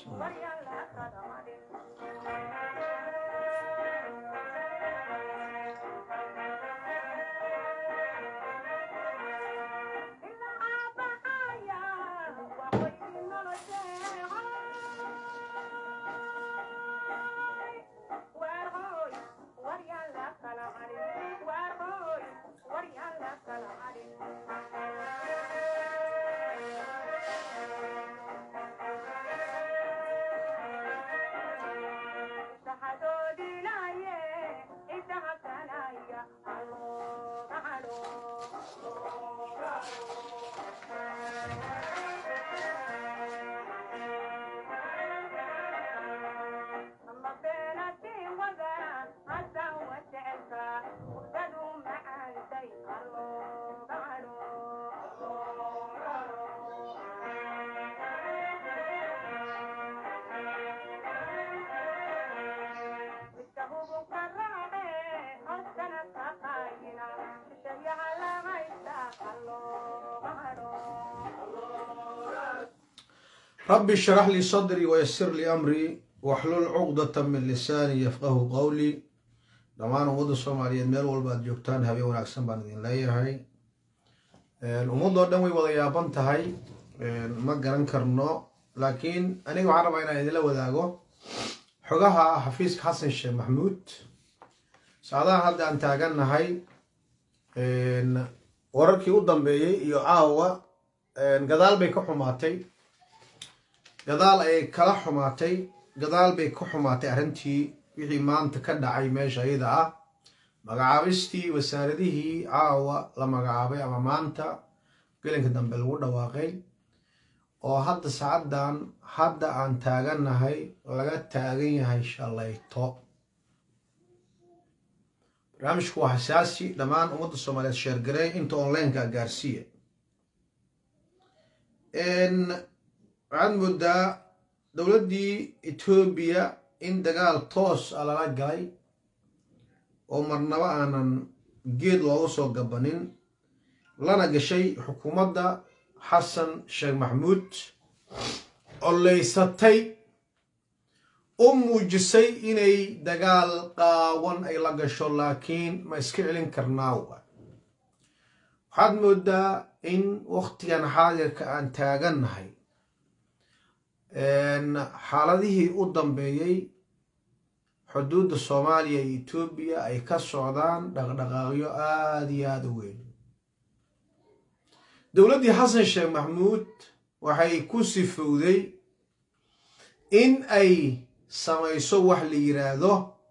رب اشرح لي صدري ويسر لي أمري واحلل عقدة من lisaani yafqahu qowlii dhammaan ummadda soomaaliyeed meel walba aad joogtaan habeen wanaagsan baan idin leeyahay ummaddoo dhan way wada yaaban tahay ma garan karno laakiin aniga waxaan rabaa inaan idinla wadaago xogaha xafiiska xasan sheekh maxmuud saacadahan hadda aan taagannahay wararkii u dambeeyey iyo caawa gadaal bay ka xumaatay gadaal ay kala xumaatay gadaal bay ka xumaatay arrintii wixii maanta ka dhacay meesha ayada ah magacaabistii wasaaradihii caawa la magacaabay ama maanta gelinka dambe lagu dhawaaqay oo hadda saacaddan hadda aan taagannahay laga taagan yahay shalayto barnaamijku waa xasaasi dhammaan ummadda soomaaliyeed sheergarey inta onlineka gaarsiiya waxaad moodaa dowladdii etoobiya in dagaal toos a lala galay oo marnaba aanan geed looga soo gabanin lana gashay xukuumadda xasan sheekh maxmuud oleysatay u muujisay inay dagaal qaawan ay la gasho laakiin ma iska celin karnaa waxaad moodaa in wakhtigan xaadirka aan taagannahay xaaladihii u dambeeyey xuduudda soomaaliya iyo etoobiya ay ka socdaan dhaqdhaqaaqyo aada iyo aada u weyn dowladdii xasan sheekh maxmuud waxay ku sifowday in ay samayso wax la yiraahdo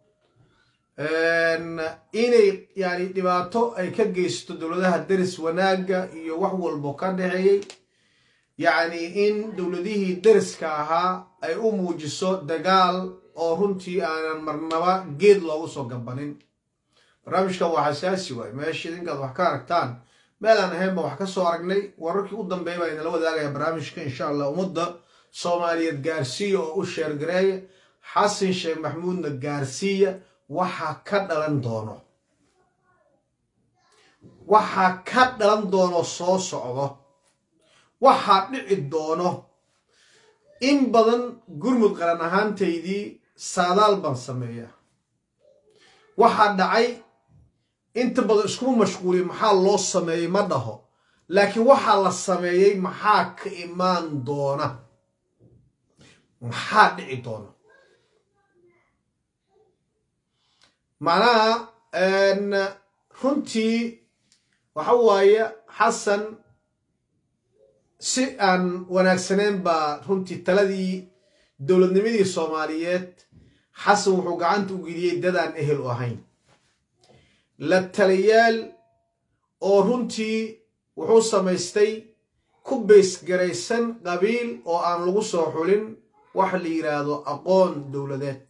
inay yani dhibaato ay ka geysato dowladaha deris wanaagga iyo wax walbo ka dhexeeyey yacni in dowladihii deriska ahaa ay u muujiso dagaal oo runtii aanan marnaba geed loogu soo gabanin barnaamijkan waa xasaasi waay meesha idinkaad wax ka aragtaan meel aan ahayn baan wax ka soo aragnay wararkii u dambeeya baa idinla wadaagaya barnaamijka insha allah ummadda soomaaliyeed gaarsiiya oo u sheergareeya xasan sheekh maxmuudna gaarsiiya waxaa ka dhalan doono waxaa ka dhalan doono soo socdo waxaa dhici doono in badan gurmud qaran ahaantaydii saadaal baan sameeya waxaa dhacay inta badan iskuma mashquuliya maxaa loo sameeyey ma dhaho laakiin waxaa la sameeyey maxaa ka imaan doona maxaa dhici doona macnaha runtii waxa waaye xasan si aan wanaagsaneyn baa runtii taladii dowladnimadii soomaaliyeed xasan wuxuu gacanta u geliyey dadaan ehel u ahayn la taliyaal oo runtii wuxuu samaystay ku baysgaraysan qabiil oo aan lagu soo xulin wax la yidhaahdo aqoon dowladeed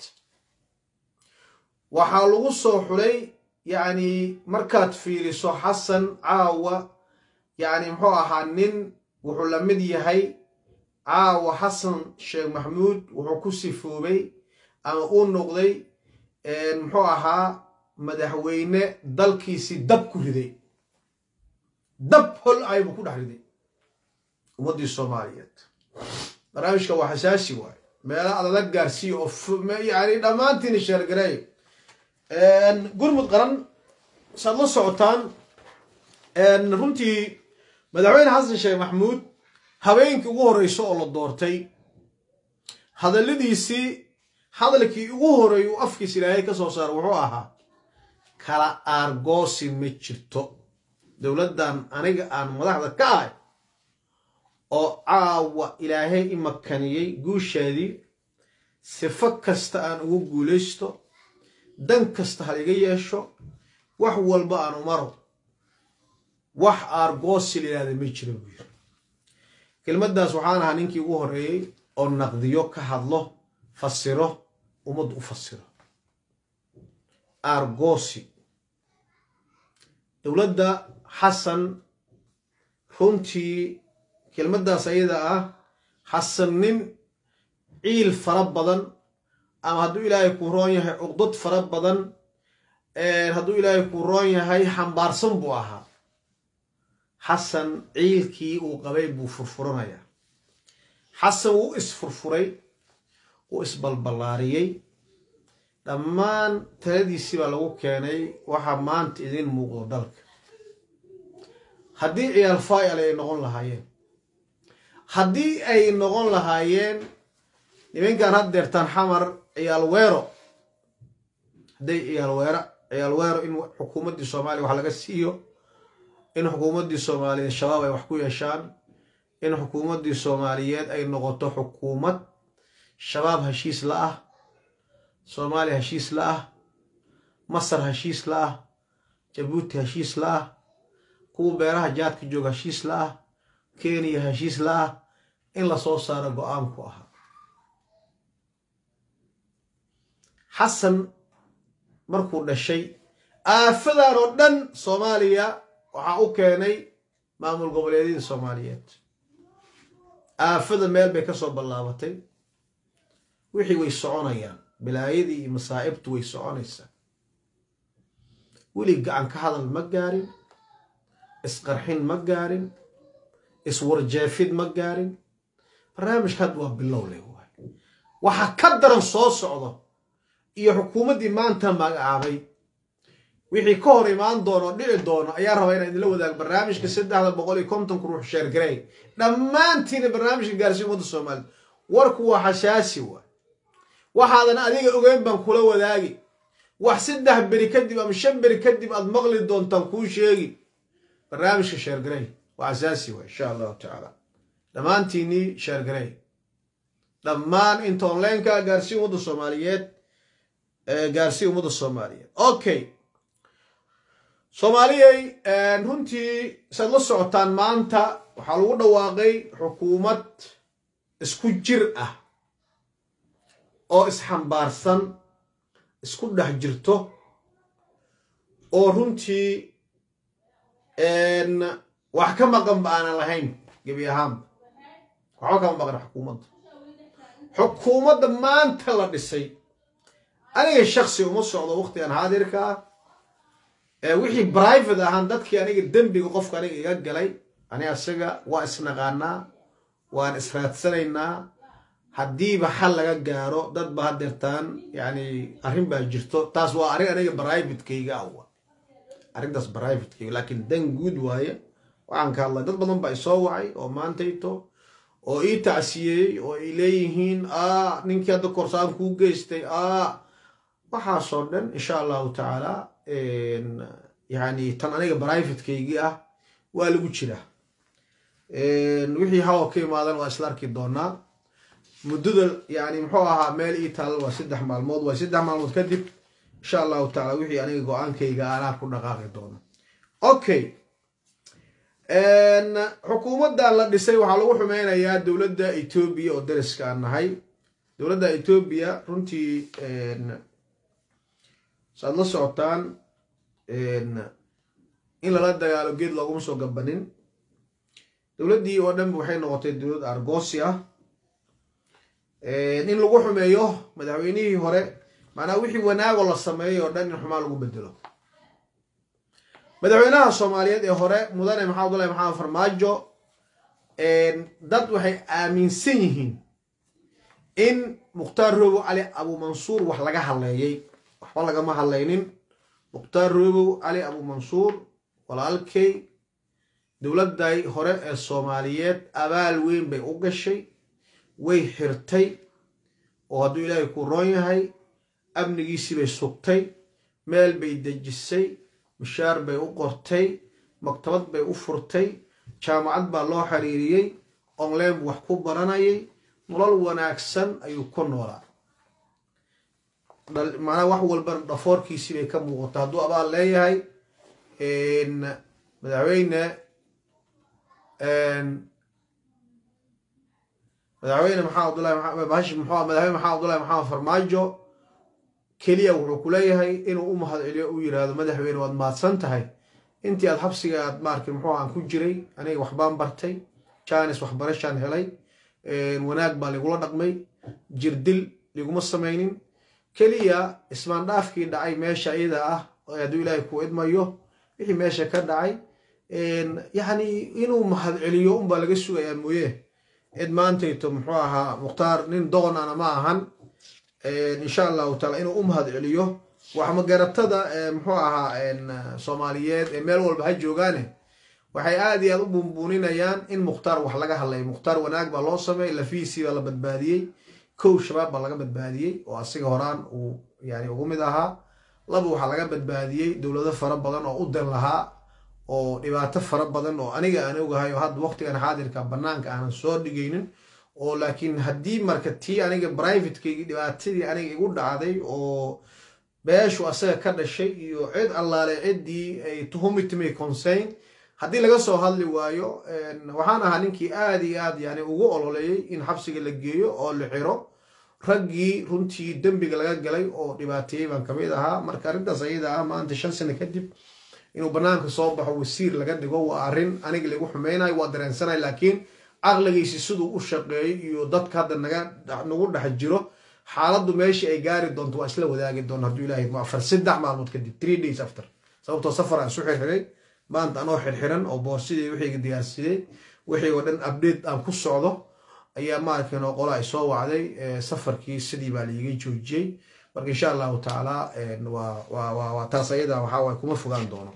waxaa lagu soo xulay yacni markaad fiiriso xasan caawa yacni muxuu ahaa nin wuxuu la mid yahay caawa xasan sheekh maxmuud wuxuu ku sifoobay ama uu noqday muxuu ahaa madaxweyne dalkiisii dab ku riday dab hol ay buu ku dhex riday ummaddii soomaaliyeed barnaamijka waa xasaasi waaye meelo adala gaarsiiya oo yani dhammaantiina sheergareey gurmud qaran saad la socotaan runtii madaxweyne xasan sheekh maxamuud habeenkii ugu horreyso oo la doortay hadalladiisii hadalkii ugu horreey uu afkiis ilaahay ka soo saara wuxuu ahaa kala aargoosi ma jirto dowladdan aniga aan madaxda ka ahay oo caawa ilaahay i makaniyey guushaadii sifo kasta aan ugu guulaysto dan kasta hal iga yeesho wax walba aan umaro wax aargoosi la yihahda ma jiro buu yiri kelmaddaas waxaan ahaa ninkii ugu horreeyey oo naqdiyo ka hadlo fasiro ummad u fasiro aargoosi dowladda xasan runtii kelmaddaas ayada ah xasan nin ciil fara badan ama hadduu ilaahay kuu roon yahay cuqdad fara badan hadduu ilaahay kuu roon yahay xambaarsan buu ahaa xasan ciilkii uu qabay buu furfuranayaa xasan wuu isfurfuray wuu isbalballaariyey dhammaan taladiisii baa lagu keenay waxaa maanta idiin muuqdo dalka haddii ciyaal faayal ay noqon lahaayeen haddii ay noqon lahaayeen nimankan had deertaan xamar ciyaal weero hadday ciyaal weero ciyaal weero in xukuumaddii soomaaliya wax laga siiyo in xukuumaddii soomaaliyeed shabaab ay wax ku yeeshaan in xukuumaddii soomaaliyeed ay noqoto xukuumad shabaab heshiis la ah soomaaliya heshiis la ah masar heshiis la ah jabuuti heshiis la ah kuwa beeraha jaadka jooga heshiis la ah kenya heshiis la ah in lasoo saaro go-aanku ahaa xasan markuu dhashay aafadan oo dhan soomaaliya waxaa u keenay maamul goboleedyada soomaaliyeed aafada meel bay ka soo ballaabatay wixii way soconayaan bilaayadii iyo masaa'ibtu way soconaysaa weli gacan ka hadal ma gaarin isqarxin ma gaarin iswarjeefid ma gaarin barnaamijka hadda waa bilow leh waay waxaa ka daran soo socdo iyo xukuumaddii maanta magacaabay wixii ka hor imaan doono o dhici doono ayaa rabaa inaan idinla wadaago barnaamijka saddexda boqol iyo kontonka ruux sheergarey dhammaantiina barnaamijka gaarsiin ummadda soomaalida warku waa xasaasi waay waxaadan adiga ogeyn baan kula wadaagi wax saddex beri kadib ama shan beri kadib aad maqli doontaan kuu sheegi barnaamijka sheergarey waa asaasi waay insha allahu tacaala dhammaantiinii sheergarey dhammaan inta onlineka gaarsiin ummadda soomaaliyeed gaarsiin ummadda soomaaliyeed okay soomaaliyay runtii saad la socotaan maanta waxaa lagu dhawaaqay xukuumad isku jir ah oo isxambaarsan isku dhex jirto oo runtii wax ka maqanba aanan lahayn gebi ahaanba waxba kama maqan xukuumadda xukuumadda maanta la dhisay aniga shaksi uma socdo waqtigan haadirka ah wixii private ahaan dadkii aniga dembiga qofka aniga iga galay ani asaga waa isnaqaanaa waan israadsanaynaa haddiiba xal laga gaaro dad ba hadeertaan yani arrin baa jirto taas waa arrin aniga privatekayga ah wa arrintaas privatekayga laakiin dan guud waaye waxaan ka hadlay dad badan baa isoo wacay oo maantayto oo ii tacsiyeeyey oo ay leeyihiin a ninkii hadda korsaan kuu geystay a waxaasoo dhan insha allahu tacaala yani tan aniga brivatekeygii ah waa lagu jiraa wixii hawa ka imaadan waa isla arki doonaa muddada yani muxuu ahaa meel ii taal waa saddex maalmood waa saddex maalmood kadib insha allahu tacaala wixii aniga go-aankayga anaa ku dhaqaaqi doono okay xukuumaddan la dhisay waxaa lagu xumeynayaa dowladda etoobiya oo dariska aan nahay dowladda etoobiya runtii saad la socotaan in lala dagaalo geed looguma soo gabanin dowladdii oo dhanba waxay noqotay dowlad argoosi ah in lagu xumeeyo madaxweynihii hore macnaa wixii wanaagoo la sameeyay oo dhan in xumaan lagu bedelo madaxweynaha soomaaliyeed ee hore mudane maxamed abdullahi maxamed farmaajo dad waxay aaminsan yihiin in mukhtaar roobow cali abumansuur wax laga hadleeyey waxba lagama hadlaynin mukhtaar roobow cali abumansuur walaalkay dowladday hore ee soomaaliyeed abaal weyn bay u gashay way xirtay oo hadduu ilaahay ku roon yahay amnigiisii bay sugtay meel bay dejisay mishaar bay u qortay maktabad bay u furtay jaamacad baa loo xiriiriyey online buu wax ku baranayay nolol wanaagsan ayuu ku noolaa macnaa wax walbana dhafoorkiisii bay ka muuqata hadduu abaal leeyahay madaxweyne madaxweyne maxamed abdullahi bahashi muxuu madaxweyne maxamed abdullahi maxamed farmaajo keliya wuxuu ku leeyahay inuu u mahad celiyo u yidhaahdo madaxweyne waad mahadsan tahay intii aad xabsiga aad maarki muxuu aan ku jiray aniga waxbaan bartay jaanis waxbarashaan helay wanaag baa ligula dhaqmay jirdil liguma samaynin keliya ismaandhaafkii dhacay meesha iyada ah hadduu ilaahay ku idmayo wixii meesha ka dhacay yacni inuu mahad celiyo unbaa laga sugayaa mooye cid maantayto muxuu ahaa mukhtaar nin doonana ma ahan insha allahu taala inuu u mahad celiyo waxmagaratada muxuu ahaa soomaaliyeed ee meel walba ha joogaane waxay aad iyo aad u buunbuuninayaan in mukhtaar wax laga hadlayo mukhtaar wanaag baa loo sameeyey lafihiisii baa la badbaadiyey kow shabaab baa laga badbaadiyey oo asiga horaan uu yani ugu mid ahaa laba waxaa laga badbaadiyey dowlado fara badan oo u dan lahaa oo dhibaato fara badan oo aniga aan ogahay oo hadda waqtigan xaadirka banaanka aanan soo dhigaynin oo laakiin haddii marka tii aniga privatekeygi dhibaatadii aniga igu dhacday oo beeshu asaga ka dhashay iyo cid allaale ciddii ay tuhumitmay concern haddii laga soo hadli waayo waxaan ahaa ninkii aad iyo aad yani ugu ololeeyey in xabsiga la geeyo oo la xiro raggii runtii dembiga laga galay oo dhibaateeyey baan kamid ahaa marka arrintaas ayada ah maanta shan sano kadib inuu banaanka soo baxo wasiir laga dhigo waa arrin aniga lagu xumeynayo waa dareensanay laakiin caqligiisi siduu u shaqeeyey iyo dadka hadda naga nagu dhex jiro xaaladdu meeshii ay gaari doonto waa isla wadaagi doona hadduu ilaahay afar saddex maalmood kadib three days after sababtoo safar aan isu xirxiray maanta anoo xirxiran oo boorsidii wixiyga diyaarsiday wixii oo dhan update aan ku socdo ayaa maarkin oo qola ay soo wacday safarkii sidii baa laiga joojiyey marka insha allahu tacaala waa taas ayada waxaa kuma fogaan doono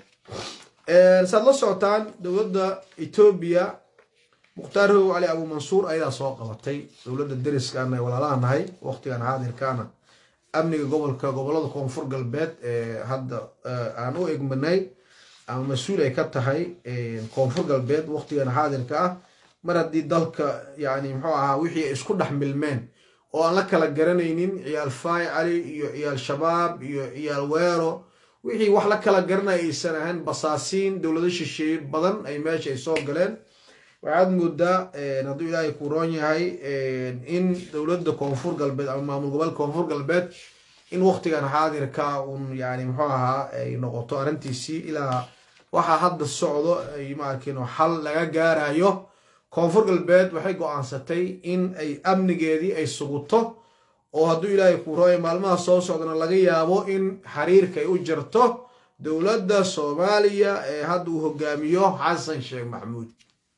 saad la socotaan dowladda etoobiya mukhtaar how cali abu mansuur ayadaa soo qabatay dowladda deriskaana ay walaalaha nahay waqtigan xaadirkaana amniga gobolka gobolada koonfur galbeed ee hadda aan u egmanay ama mas-uul ay ka tahay koonfur galbeed waqtigan xaadirka ah mar haddii dalka yani muxuu ahaa wixii ay isku dhex milmeen oo aan la kala garanaynin ciyaal faay cali iyo ciyaal shabaab iyo ciyaal weero wixii wax la kala garanaya aysan ahayn basaasiin dowlado shisheeye badan ay meesha ay soo galeen waxaad moodaa hadduu ilaahay ku roon yahay in dowladda koonfur galbeed ama maamul gobolka koonfur galbeed in waqtigan xaadirka un yani muxuu ahaa ay noqoto arrintiisii ilaa waxaa hadda socdo ay maarkin xal laga gaarayo koonfur galbeed waxay go-aansatay in ay amnigeedii ay suguto oo hadduu ilaahay ku rooya maalmaha soo socdana laga yaabo in xiriirka ay u jirto dowladda soomaaliya ee hadda uu hogaamiyo xasan sheekh maxamuud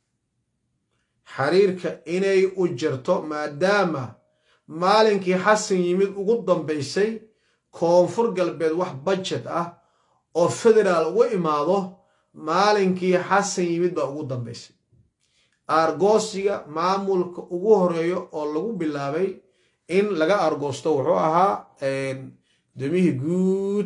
xiriirka inay u jirto maadaama maalinkii xasan yimid ugu dambaysay koonfur galbeed wax budget ah oo federaal ugu imaado maalinkii xasan yimid baa ugu dambaysay aargoosiga maamulka ugu horeeyo oo lagu bilaabay in laga aargoosto wuxuu ahaa gudoomiyihii guud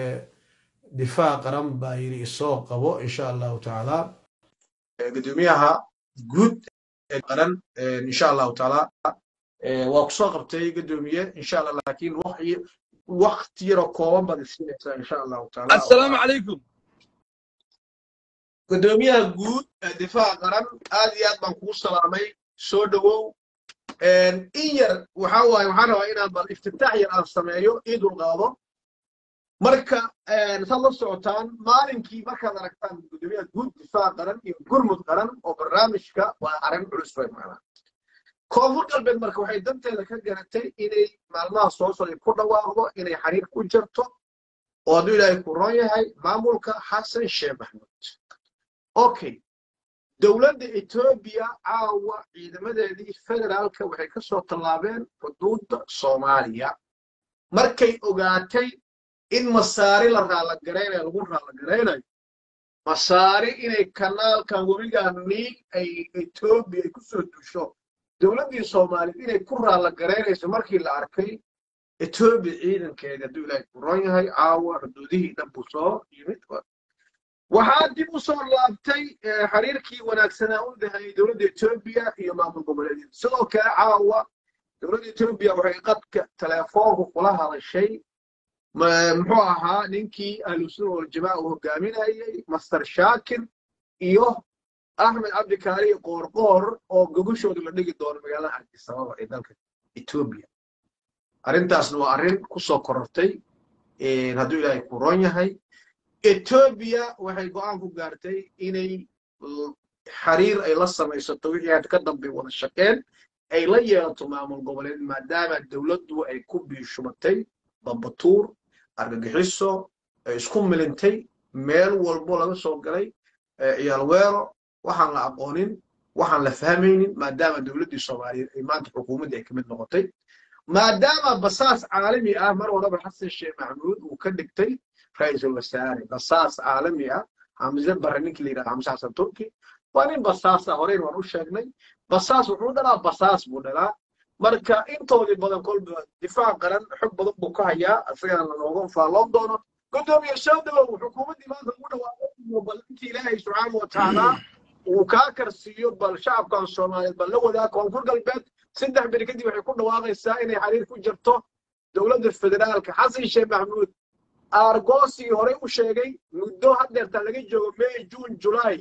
difaac qaran baa yidhi isoo qabo insha allahu tacaala gudoomiyaha guud qaran insha allahu tacaala waa kusoo qabtay gudoomiye insha allah laakiin wakti yaroo kooban baad isiinaysaa insha allahu tacaala assalaamu calaykum gudoomiyaha guud ee difaaca qaran aad iyo aad baan kugu salaamay soo dhowow in yar waxa waaye waxaan rabaa inaan bal iftitaax yar aan sameeyo ii dulqaado marka saad la socotaan maalinkii markaad aragtaan gudoomiyaha guud difaaca qaran iyo gurmud qaran oo barnaamijka waa arrin culus way macnaa koonfur galbeed marka waxay danteeda ka garatay inay maalmaha soo socday ku dhawaaqdo inay xiriir ku jirto oo hadduu ilaahay ku roon yahay maamulka xasan sheekh maxamuud okay dowladda etoobiya caawa ciidamadeedii federaalka waxay ka soo tallaabeen xuduudda soomaaliya markay ogaatay in masaari la raalagaraynayo lagu raalagaraynayo masaari inay kanaalkan webigaa niil ay etoobiya ay ku soo dusho dowladdii soomaaliyeed inay ku raallagaraynayso markii la arkay etoobiya ciidankeeda hadduu ilaahay ku ron yahay caawa xuduudihii dhan buu soo yimid waxaa dib u soo laabtay xiriirkii wanaagsanaa u dhexeeyey dowladda etoobiya iyo maamul goboleedyada sidoo kale caawa dowladda etoobiya waxay qadka teleefoonku kula hadashay muxuu ahaa ninkii ahlusunna waljamaaca uu hogaaminayey master shaakir iyo axmed cabdikaari qoorqoor oo gogashooda la dhigi doono magaalada addis ababa ee dalka etoobiya arrintaasna waa arrin ku soo korortay hadduu ilaahay ku ron yahay etoobiya waxay go'aan ku gaartay inay xiriir ay la samaysato wixii had ka dambay wada shaqeen ay la yeelato maamul goboleed maadaama dowladdu ay ku biishubatay bambatuur argagixiso ay isku milintay meel walbo laga soo galay ciyaal weero waxaan la aqoonin waxaan la fahmaynin maadaama dowladdii soomaaliyeed ay maanta xukuumaddii ay ka mid noqotay maadaama basaas caalami ah mar walaba xasan sheekh maxamuud uu ka dhigtay ra-iisul wasaare basaas caalami ah xamse barre ninkii la yidhahda xamse xasan turki waa nin basaas ah horeyn waan u sheegnay basaas wuxuu dhalaa basaas buu dhalaa marka intoodii badan kolba difaac qaran xog badan buu ka hayaa isagana lanooga faalloon doono gudoomiye shawdabow xukuumaddii maanta ugu dhawaaqay bal intii ilaahay subxaana wa tacaala uu kaa karsiiyo bal shacabkan soomaaliyeed bal la wadaa koonfur galbeed saddex beri kadib waxay ku dhawaaqaysaa inay xiriir ku jirto dowladda federaalka xasan sheekh maxamuud aargoosigii horey u sheegay muddo haddeerta laga joogo may juun julaay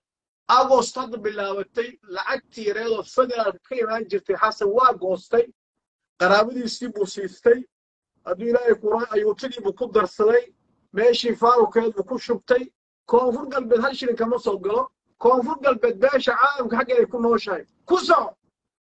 agost hadda bilaabatay lacagtii yareedoo federaalka ka imaan jirtay xasan waa goostay qaraabadiisii buu siistay hadduu ilaahay kuraa ayuutadiibuu ku darsaday meeshii faarukeed buu ku shubtay koonfur galbeed hal shilin kama soo galo koonfur galbeed beesha caalamka xaggeeday ku nooshahay ku soco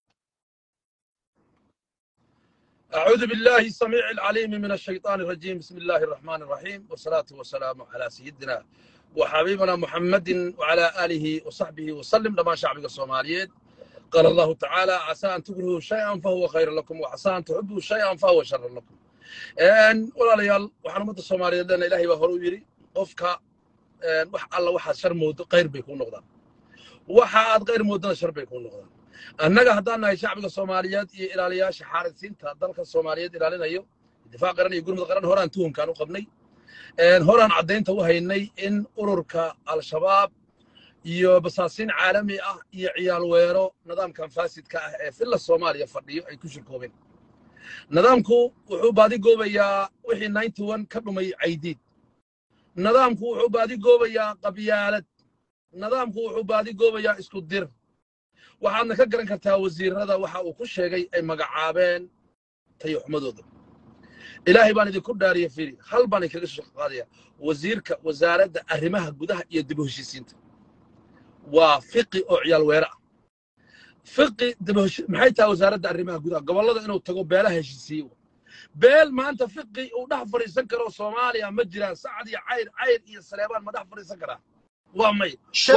أعوذ بالله السميع العليم من الشيطان الرجيم بسم الله الرحمن الرحيم والصلاة والسلام على سيدنا وحبيبنا محمد وعلى آله وصحبه وسلم لما شعبك الصوماليين قال الله تعالى عسى أن تكرهوا شيئا فهو خير لكم وعسى أن تحبوا شيئا فهو شر لكم إن ولا ليال وحنا مدة الصوماليين لنا إلهي وهرو يري قفك وح الله وحد شر مود غير بيكون نقدا وحد غير مودنا شر بيكون نقدا annaga haddaan nahay shacbiga soomaaliyeed iyo ilaaliyaasha xaarisiinta dalka soomaaliyeed ilaalinayo difaac qaran iyo gurmud qaran horaan tuhumkaan u qabnay horaan caddaynta u haynay in ururka al-shabaab iyo basaasiin caalami ah iyo ciyaal weero nidaamkan faasidka ah ee filla soomaaliya fadhiyo ay ku shirkoobeen nidaamku wuxuu baadigoobayaa wixii ninety one ka dhumay caydiid nidaamku wuxuu baadigoobayaa qabyaalad nidaamku wuxuu baadigoobayaa isku dir waxaadna ka garan kartaa wasiirada waxa uu ku sheegay ay magacaabeen tayoxumadooda ilaahay baan idinku dhaariya firi hal baan idinkaga soo qaadaya wasiirka wasaaradda arrimaha gudaha iyo dib u heshiisiinta waa fiqi oo ciyaal weere ah fiqi maxay tahay wasaaradda arrimaha gudaha gobollada inuu tago beelaha heshiisiiye beel maanta fiqi uu dhex fadhiisan karo soomaaliya ma jiraan sacad iyo cayr cayr iyo saleebaan ma dhex fadhiisan karaa waa may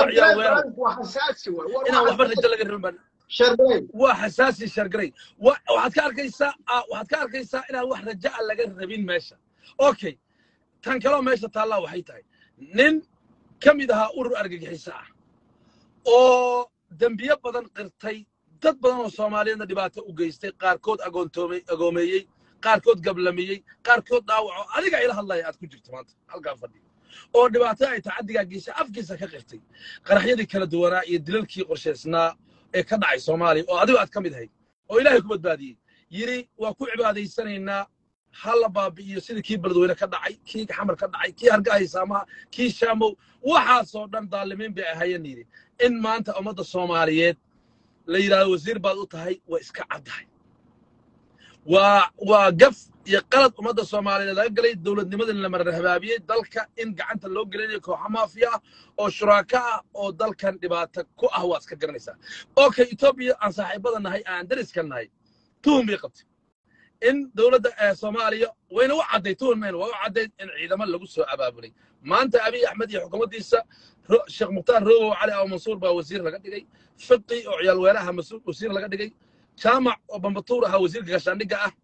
inaan waxba rajo laga rabin waa xasaasi shargaray waxaad ka arkaysaa waxaad ka arkaysaa inaan wax rajo a laga rabin meesha okay tan kaloo meesha taallaa waxay tahay nin ka mid ahaa urur argagixiso ah oo dembiyo badan qirtay dad badan oo soomaaliyeedna dhibaato u geystay qaarkood agoomeeyey qaarkood gablamiyey qaarkood dhaawaco adiga ila hadlaya aad ku jirto maanta halkaa fadhiyo oo dhibaato ay tacaddigaa geysay afkiisa ka qirtay qaraxyadii kala duwanaa iyo dilalkii qorshaysnaa ee ka dhacay soomaaliya oo adigo aad ka mid ahayd oo ilaahay ku badbaadiyey yidhi waa ku cibaadaysanaynaa ha la baabi'iyo sidii kii beledweyne ka dhacay kii xamar ka dhacay kii hargahay saamaha kii shaamow waxaasoo dhan daalimiin bay ahaayeen yidhi in maanta ummadda soomaaliyeed la yidhahdo wasiir baad u tahay waa iska caddahay waa waa gaf iyo qalad ummadda soomaaliyeed laga galay dowladnimadii la marhabaabiyey dalka in gacanta loo gelinayo kooxa maafiya ah oo shuraaka ah oo dalkan dhibaato ku ah waad iska garanaysaa okay etoobiya aan saaxiibada nahay aan dariska nahay tuhum bay qabtay in dowladda soomaaliya wayna u cadday tuhunmayna waa u caddayd in ciidamo lagu soo abaabulay maanta abiy axmed iyo xukuumaddiisa sheekh mukhtaar rogow cali aw mansuur baa wasiir laga dhigay fiqi oo ciyaal weeraha wasiir laga dhigay jaamac oo bambatuur ahaa wasiirka gaashaandhigga ah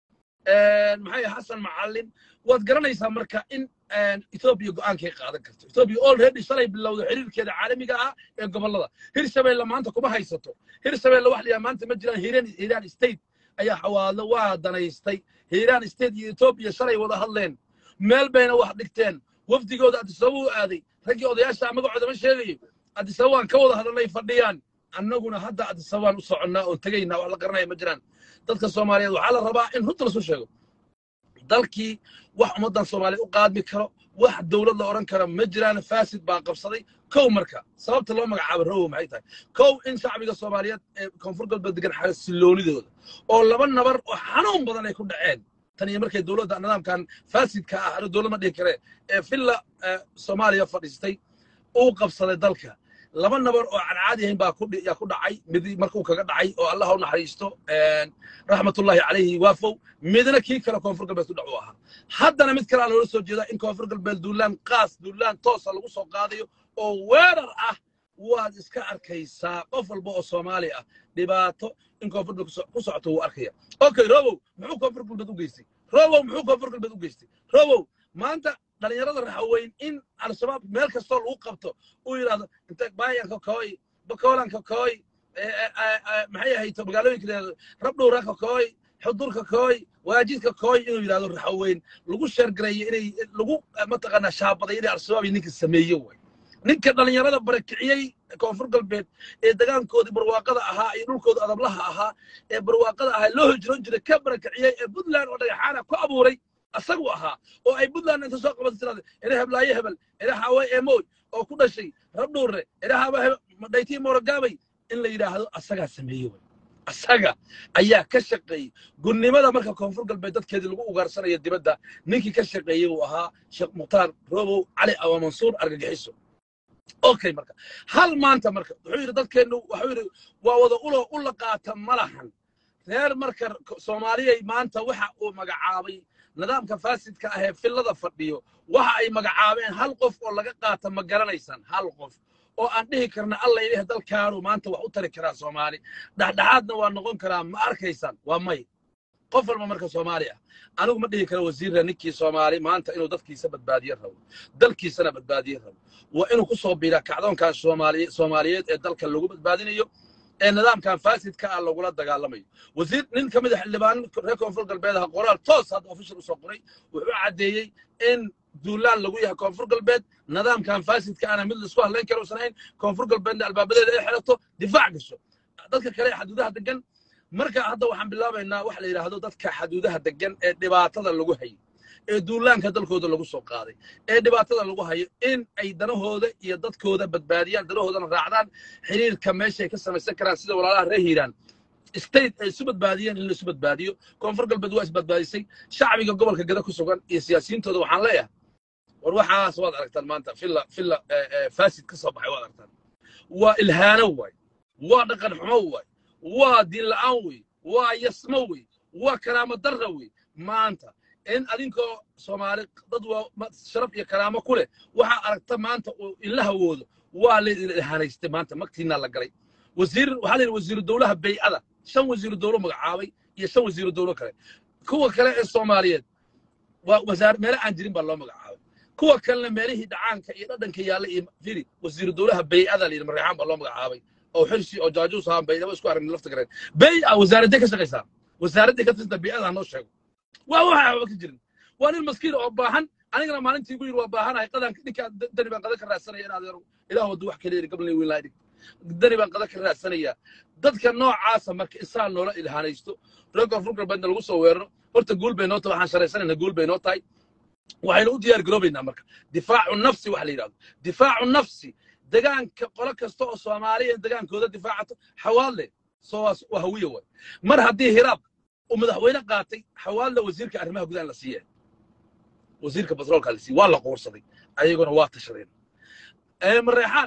maxay xasan macallin waad garanaysaa marka in etoobiya go'aankay qaadan karto etoobiya already shalay bilowda xiriirkeeda caalamiga ah ee gobollada hirshabeelle maanta kuma haysato hirshabeelle wax layaa maanta ma jiraan hiiraan hiiraan state ayaa xawaadlo waa danaystay hiiraan state iyo etoobiya shalay wada hadleen meel bayna wax dhigteen wafdigooda addisababa u aaday raggii odayaasha magacooda ma sheegayo addisababaan ka wada hadalnay fadhiyaan annaguna hadda addisababaan u soconnaa oon tegaynaa wax la garanaya ma jiraan dadka soomaaliyeed waxaa la rabaa in runta lasu sheego dalkii wax ummaddan soomaaliyeed u qaadmi karo wax dowlad la odhan karo ma jiraan faasid baa qabsaday kow marka sababta loo magacaabo rowow maxay tahay kow in shacbiga soomaaliyeed ee koonfur galbeed degan xasiloonidooda oo laba nabar oo xanuun badan ay ku dhaceen tan iyo markay dowladda nidaamkan faasidka ah ano dowlad ma dhihi kare ee villa soomaaliya fadhiistay uu qabsaday dalka laba nabar oo aan caadi ahayn baa yaa ku dhacay mid markuu kaga dhacay oo allah u naxariisto raxmatullaahi calayhi waafow midna kii kale koonfur galbeed ku dhac u ahaa haddana mid kale aa loola soo jeedaa in koonfur galbeed duulaan qaas duulaan toosa lagu soo qaadayo oo weerar ah waad iska arkaysaa qof walba oo soomaali ah dhibaato in koonfur galbeed ku socoto wuu arkaya okay robow muxuu koonfur galbeed u geystay robow muxuu koonfur galbeed u geystay robow maanta dhalinyarada raxaweyn in al-shabaab meel kastoo lagu qabto uu yidhahdo inta baayanka kooy bakoolanka kooy maxay ahayto magaalooyinka rabdhowraka kooy xudurka kooy waajidka kooy inuu yidhahdo raxaweyn lagu sheergareeyo inay lagu mataqaanaa shaabaday inay al-shabaab ninka sameeye way ninka dhalinyarada barakiciyey koonfur galbeed ee degaankoodii barwaaqada ahaa iyo dhulkooda adablaha ahaa ee barwaaqada ahaa loo hijroon jiray ka barakiciyey ee puntland oo dhagaxaana ku abuuray asagu ahaa oo ay puntland inta soo qabatay tirada ina heblaaye hebel ina xaawe emoy oo ku dhashay rabdhuurre ina haba dhaytii moorogaabay in la yidhaahdo asagaa sameeye way asaga ayaa ka shaqeeyey gurnimada marka koonfur galbeed dadkeedii lagu ugaarsanaya dibadda ninkii ka shaqeeyey uu ahaa sheekh mukhtaar robow cali awa mansuur argagixiso okay marka hal maanta marka wuxuu yidhi dadkeennu wuxuu yidhi waa wada ulo u la qaata malahan reer marka soomaaliyay maanta waxa uu magacaabay nidaamka faasidka ah ee fillada fadhiyo waxa ay magacaabeen hal qof oo laga qaata ma garanaysaan hal qof oo aan dhihi karna alla ilaahi dalkaanu maanta wax u tari karaa soomaali dhexdhexaadna waa noqon karaa ma arkaysaan waa may qof walba marka soomaali ah anigu ma dhihi karo wasiirra ninkii soomaali maanta inuu dadkiisa badbaadiye rabo dalkiisana badbaadiye rabo waa inuu ku soo biiraa kacdoonkan soomaaliyeed ee dalka lagu badbaadinayo ee nidaamkan faasidka ah lagula dagaalamayo wasiir nin ka mid a xildhibaan reer koonfur galbeed aha qoraal toos hadda official usoo qoray wuxuu caddeeyey in duulaan lagu yahay koonfur galbeed nidaamkan faasidka ana mid laisku hadlayn karo usan ahayn koonfur galbeedna albaabadeeda ay xirato difaac gasho dadka kale ee xaduudaha degan marka hadda waxaan bilaabaynaa waxa la yidhaahdo dadka xaduudaha degan ee dhibaatada lagu hayo ee duulaanka dalkooda lagu soo qaaday ee dhibaatada lagu hayo in ay danahooda iyo dadkooda badbaadiyaan danahoodana raacdaan xiriirka meeshay ka samaysan karaan sida walaalaha reer hiiraan state ay isu badbaadiyeen in la isu badbaadiyo koonfur galbeed waa isbadbaadisay shacbiga gobolka gada ku sugan iyo siyaasiyiintooda waxaan leeyahay war waxaas waad aragtaan maanta filla filla faasid ka soo baxay waad aragtaan waa ilhaano waay waa dhaqan xumo waay waa diin la'aan wey waa yasmo wey waa karaamo darra wey maanta in adinkoo soomaali dad waa sharaf iyo karaamo ku leh waxaa aragta maanta uu inla hawoodo waa lailhanaystay maanta magtiinaa la galay wasiir waxaa la yidhi wasiiru dowlaha bay'ada shan wasiiru dowlo magacaabay iyo shan wasiiru dowlo kale kuwa kale ee soomaaliyeed waa wasaar meelo aan jirin baa loo magacaabay kuwa kalena meelihii dhacaanka iyo dhadhanka yaalla iyo firi wasiiru dowlaha bay'ada la yidhi mareexaan baa loo magacaabay oo xirsi oo jaajuus ahaan baydhabo isku aragna lafta gareen bay'a wasaaradday ka shaqaysaa wasaaraddii ka tirsan bay'ada ha noo sheego waa waxa waxba ka jirin waa nin maskiin oo baahan anigana maalintii igu yidhi waa baahanahay qadan ninkaa dani baan qada ka raadsanaya in adeero ilaah waddu wax kale yidhi gabalnay weyn laadhig dani baan qada ka raadsanayaa dadka noocaasa marka isaan noola ilhaanaysto reer koonfur galbeedna lagu soo weeraro horta guul bay noo tahay waxaan sharaysanaynaa guul bay noo tahay waxaynu u diyaar garoobaynaa marka difaacu nafsi waxa la yidhahdo difaacu nafsi degaanka qolo kasta oo soomaaliya degaankooda difaacato xawaadle soowaas waa hawiya waay mar haddii hiraab uu madaxweyne qaatay xawaadle wasiirka arrimaha gudaha la siiya wasiirka batroolka la siiya waa la qoorsaday ayaguna waa tashadeen mareexaan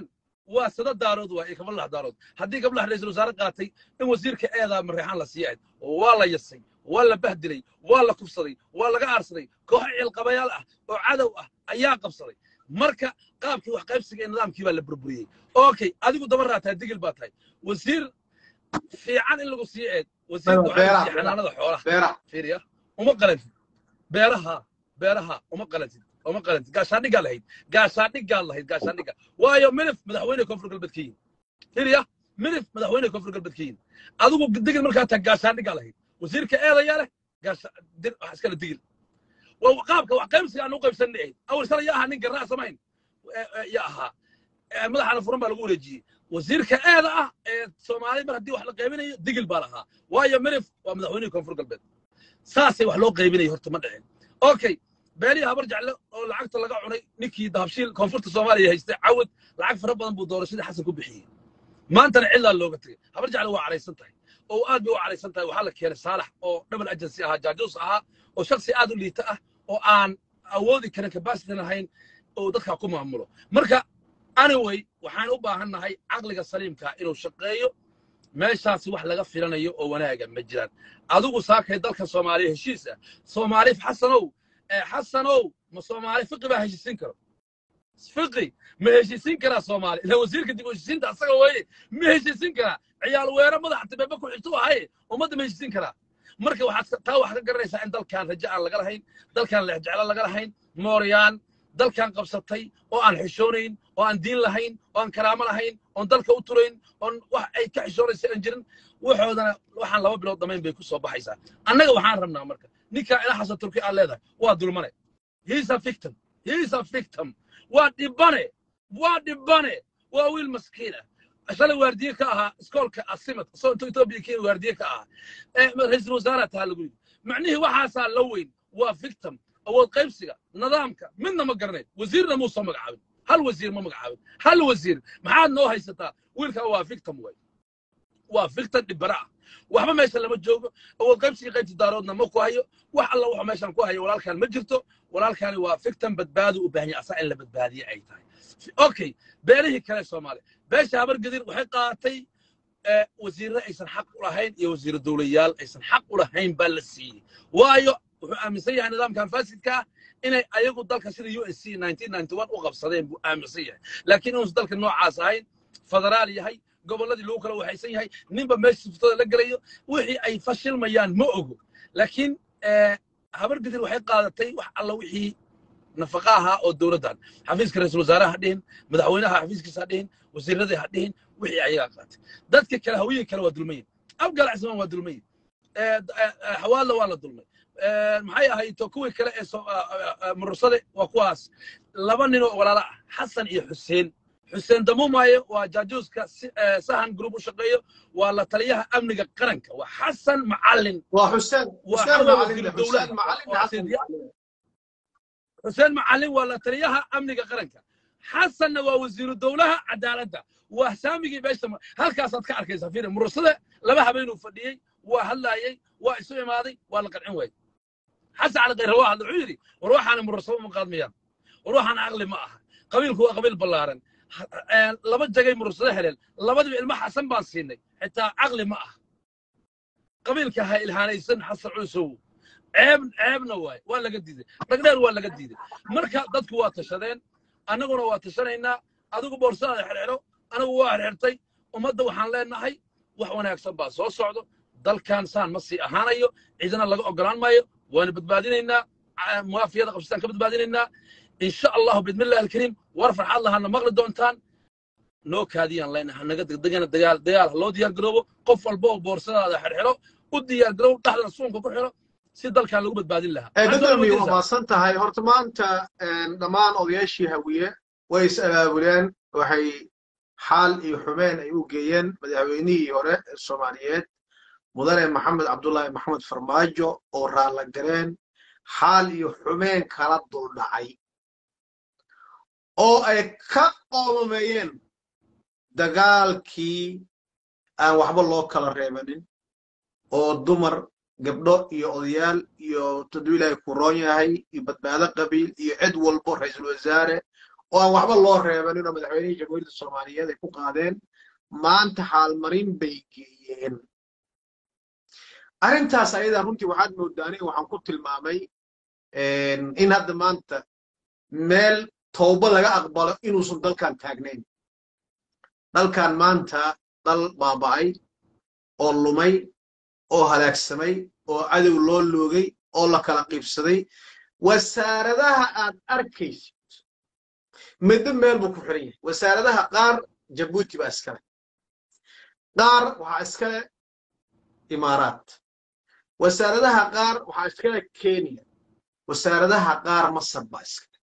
waa sada daarood waa iyo gablaha daarood haddii gablaha ra-iisul wasaare qaatay in wasiirka eedaa mareexaan la sii ahayd oo waa la yasay waa la bahdilay waa la kufsaday waa laga aarsaday kooxo ciilqabayaal ah oo cadow ah ayaa qabsaday marka qaabkii wax qaybsiga ee nidaamkii baa la burburiyey okay adigu daba raataa digil baa tahay wasiir fiican in lagu sii eed wasiirka waxaa la beeraha, siiyey xanaanada xoolaha beeraha fiiriya uma qalantid beeraha beeraha uma qalantid uma qalantid gaashaandhigaa lahayd gaashaandhigaa lahayd gaashaandhiga waayo milif madaxweyne koonfur galbeed ka yihin fiiriya milif madaxweyne koonfur galbeed ka yihin adigu digil markaa tahay gaashaandhigaa lahayd wasiirka eedayaa leh gaasha dir wax iskala digil waa qaabka wax qaybsiga aan u qaybsanay ahayd awal sala yaa ahaa nin garnaa samayn ya ahaa Eh, madaxana furan baa lagu wareejiyey wasiirka eeda ah ee soomaali mar haddii wax la qaybinayo digil baa lahaa waayo milif waa madaxweynihii koonfur galbeed saasay wax loo qaybinaya horta ma dhicin okay beelihii habar jecle oo lacagta laga cunay ninkii dahabshiil koonfurta soomaaliya haystay cawad lacag fara badan buu doorashadii xasan ku bixiyey maantana cidlaa looga tegey habar jecle waa caraysan tahay oo aad bay u caraysan tahay waxaa la keenay saalax oo double agency ahaa jaajuus ahaa oo shaksi aad u liita ah oo aan awoodi karin capacity lahayn oo dadka ku maamulo marka anyway waxaan u baahannahay caqliga saliimka inuu shaqeeyo meeshaasi wax laga filanayo oo wanaaga ma jiraan adigu saakay dalka soomaaliya heshiis ah soomaali xasanow ee xasanow ma soomaali fiqi baa heshiisin karo fiqi ma heshiisin karaa soomaali ila wasiirka dib u heshiisiinta asaga weeye ma heshiisin karaa ciyaal weero madaxa tibeebe ku xigtu ahaye ummadda ma heshiisin karaa marka waxaad taa waxaad ka garanaysaa in dalkan rajo aan laga lahayn dalkan leexjeclo laga lahayn mooryaan dalkan qabsatay oo aan xishoonayn oo aan diin lahayn oo aan karaamo lahayn oon dalka u turayn oon wax ay ka xishoonaysa aan jirin waxoodana waxaan laba bilood dhammayn bay ku soo baxaysaa annaga waxaan rabnaa marka ninkaa ila xasan turki aad leedahay waa dulmane he is a victim he is a victim waa dhibane waa dhibane waa wiil maskiin ah shalay waardiye ka ahaa iskoolka asimad isagoo intuu etoobiya kenya waardiye ka ahaa ee ra-iisul wasaaraha tahaa lagu yidhi macnihii waxaasaa la weyn waa victim awood qaybsiga nidaamka midna ma garanayn wasiirna muusan magacaabin hal wasiir ma magacaabin hal wasiir maxaad noo haysataa wiilkaa waa victim way waa victim dhibara ah waxba meesha lama joogo awood qaybsiga qaybta daaroodna ma ku hayo wax alla wuxuu meeshan ku hayo walaalkaan ma jirto walaalkaani waa victim badbaado u baahan yahay asaa in la badbaadiye ay tahay okay beelihii kale soomaaliya beesha habargedir waxay qaadatay eh, wasiirre aysan xaq u lahayn iyo wasiiro dowlayaal aysan xaq u lahayn baa la siiyey waayo wuxuu aaminsan yahay nidaamkan faasidka ah inay ayagu dalka sida u s c u qabsadeen buu aaminsan yahay laakiin inuusan dalka noocaas ahayn federaal yahay gobolladii lagu kala waxaysan yahay ninba meesha siftada la gelayo wixii ay fashilmayaan ma ogo laakiin eh, habargedir waxay qaadatay wax alla wixii nafaqa ahaa oo dowladdan xafiiska ra-iisul wasaaraha ha dhihin madaxweynaha xafiiskiisa ha dhihin wasiiradii ha dhihin wixii ayagaa qaatay dadka kale hawiyii kale waa dulmayin abgal cismaan waa dulmayin xawaadla waa la dulmay maxay ahayto kuwii kale ee soo- ah, ah, ah, murursade waa kuwaas laba nin oo walaala ah xasan iyo xuseen xuseen damuumaayo waa jaajuuska si- eh, sahan group u shaqeeyo waa la taliyaha amniga qaranka waa xasan macalin waa xuseen Waa xuseen xawa macalin wasiir xuseen dowlad. macalin Waa xasan sidiya- macalin xuseen macalin waa la taliyaha amniga qaranka xasanna waa wasiiru dowlaha cadaaladda waa saamigii beesha ma- halkaasaad ka arkaysaa fiiri murursade laba habeenuu fadhiyey waa hadlaayey waa isu imaaday waa la qancin waayey xasan cali khayre waa hadla wuxuu yidhi war waxaana murursado uma qaadmayaan war waxaan aqli ma aha qabiilku waa qabiil ballaaran Ha- eh, laba jagay murursado heleen labadiba ilmo xasan baan siinay xitaa caqli ma aha qabiilka ha ilhaanaysan xasan culusow ceeb ceebna waaye waa laga diiday dhagdheer waa laga diiday marka dadku waa tashadeen annaguna waa tashanaynaa adigu boorsadaada xirxiro anigu waa xirxirtay ummadda waxaan leenahay wax wanaagsan baa soo socdo dalkan saan ma sii ahaanayo cidina laga ogolaan maayo waana badbaadinaynaa ca- muwaafiyada qabsataan ka badbaadinaynaa insha allahu bidmillahi alkariim war farxad lahana maqli doontaan noo kaadiyaan leenahay hanaga degdegana dagaal dagaal ha loo diyaar garoobo qof walba oo boorsadaada xirxiro u diyaar garoobo dhexdana suunka ku xiro si dalkan lagu badbaadin lahaa ee Maxaad beddelmi soo waa mahadsan tahay horta maanta een, dhammaan odayaashii hawiye way is abaabuleen waxay xaal iyo xumeen ay u geeyeen madaxweynihii hore ee soomaaliyeed mudane maxamed cabdullaahi maxamed farmaajo oo raalla gareen xaal iyo xumeen kala duldhacay oo ay ka qoomameeyeen dagaalkii aan waxba loo kala reebanin oo dumar gabdho iyo odayaal iyo taduu ilaahay ku roon yahay iyo badbaado qabiil iyo cid walbo ra-iisul wasaare oo aan waxba loo reebanin oo madaxweynihii jamhuuriyadda soomaaliyeed ay ku qaadeen maanta xaalmarin bay geeyeen arrintaas ayadaa runtii waxaad moodaa aniga waxaan ku tilmaamay in hadda maanta meel towba laga aqbalo inuusan dalkan taagnayn dalkan maanta dal baaba'ay oo lumay oo halaagsamay oo cadow loo loogay oo la kala qiibsaday wasaaradaha aad arkaysid middo meel buu ku xiran yahay wasaaradaha qaar jabuuti baa iskale qaar waxaa iskale imaaraat wasaaradaha qaar waxaa iskale kenya wasaaradaha qaar masar baa iskale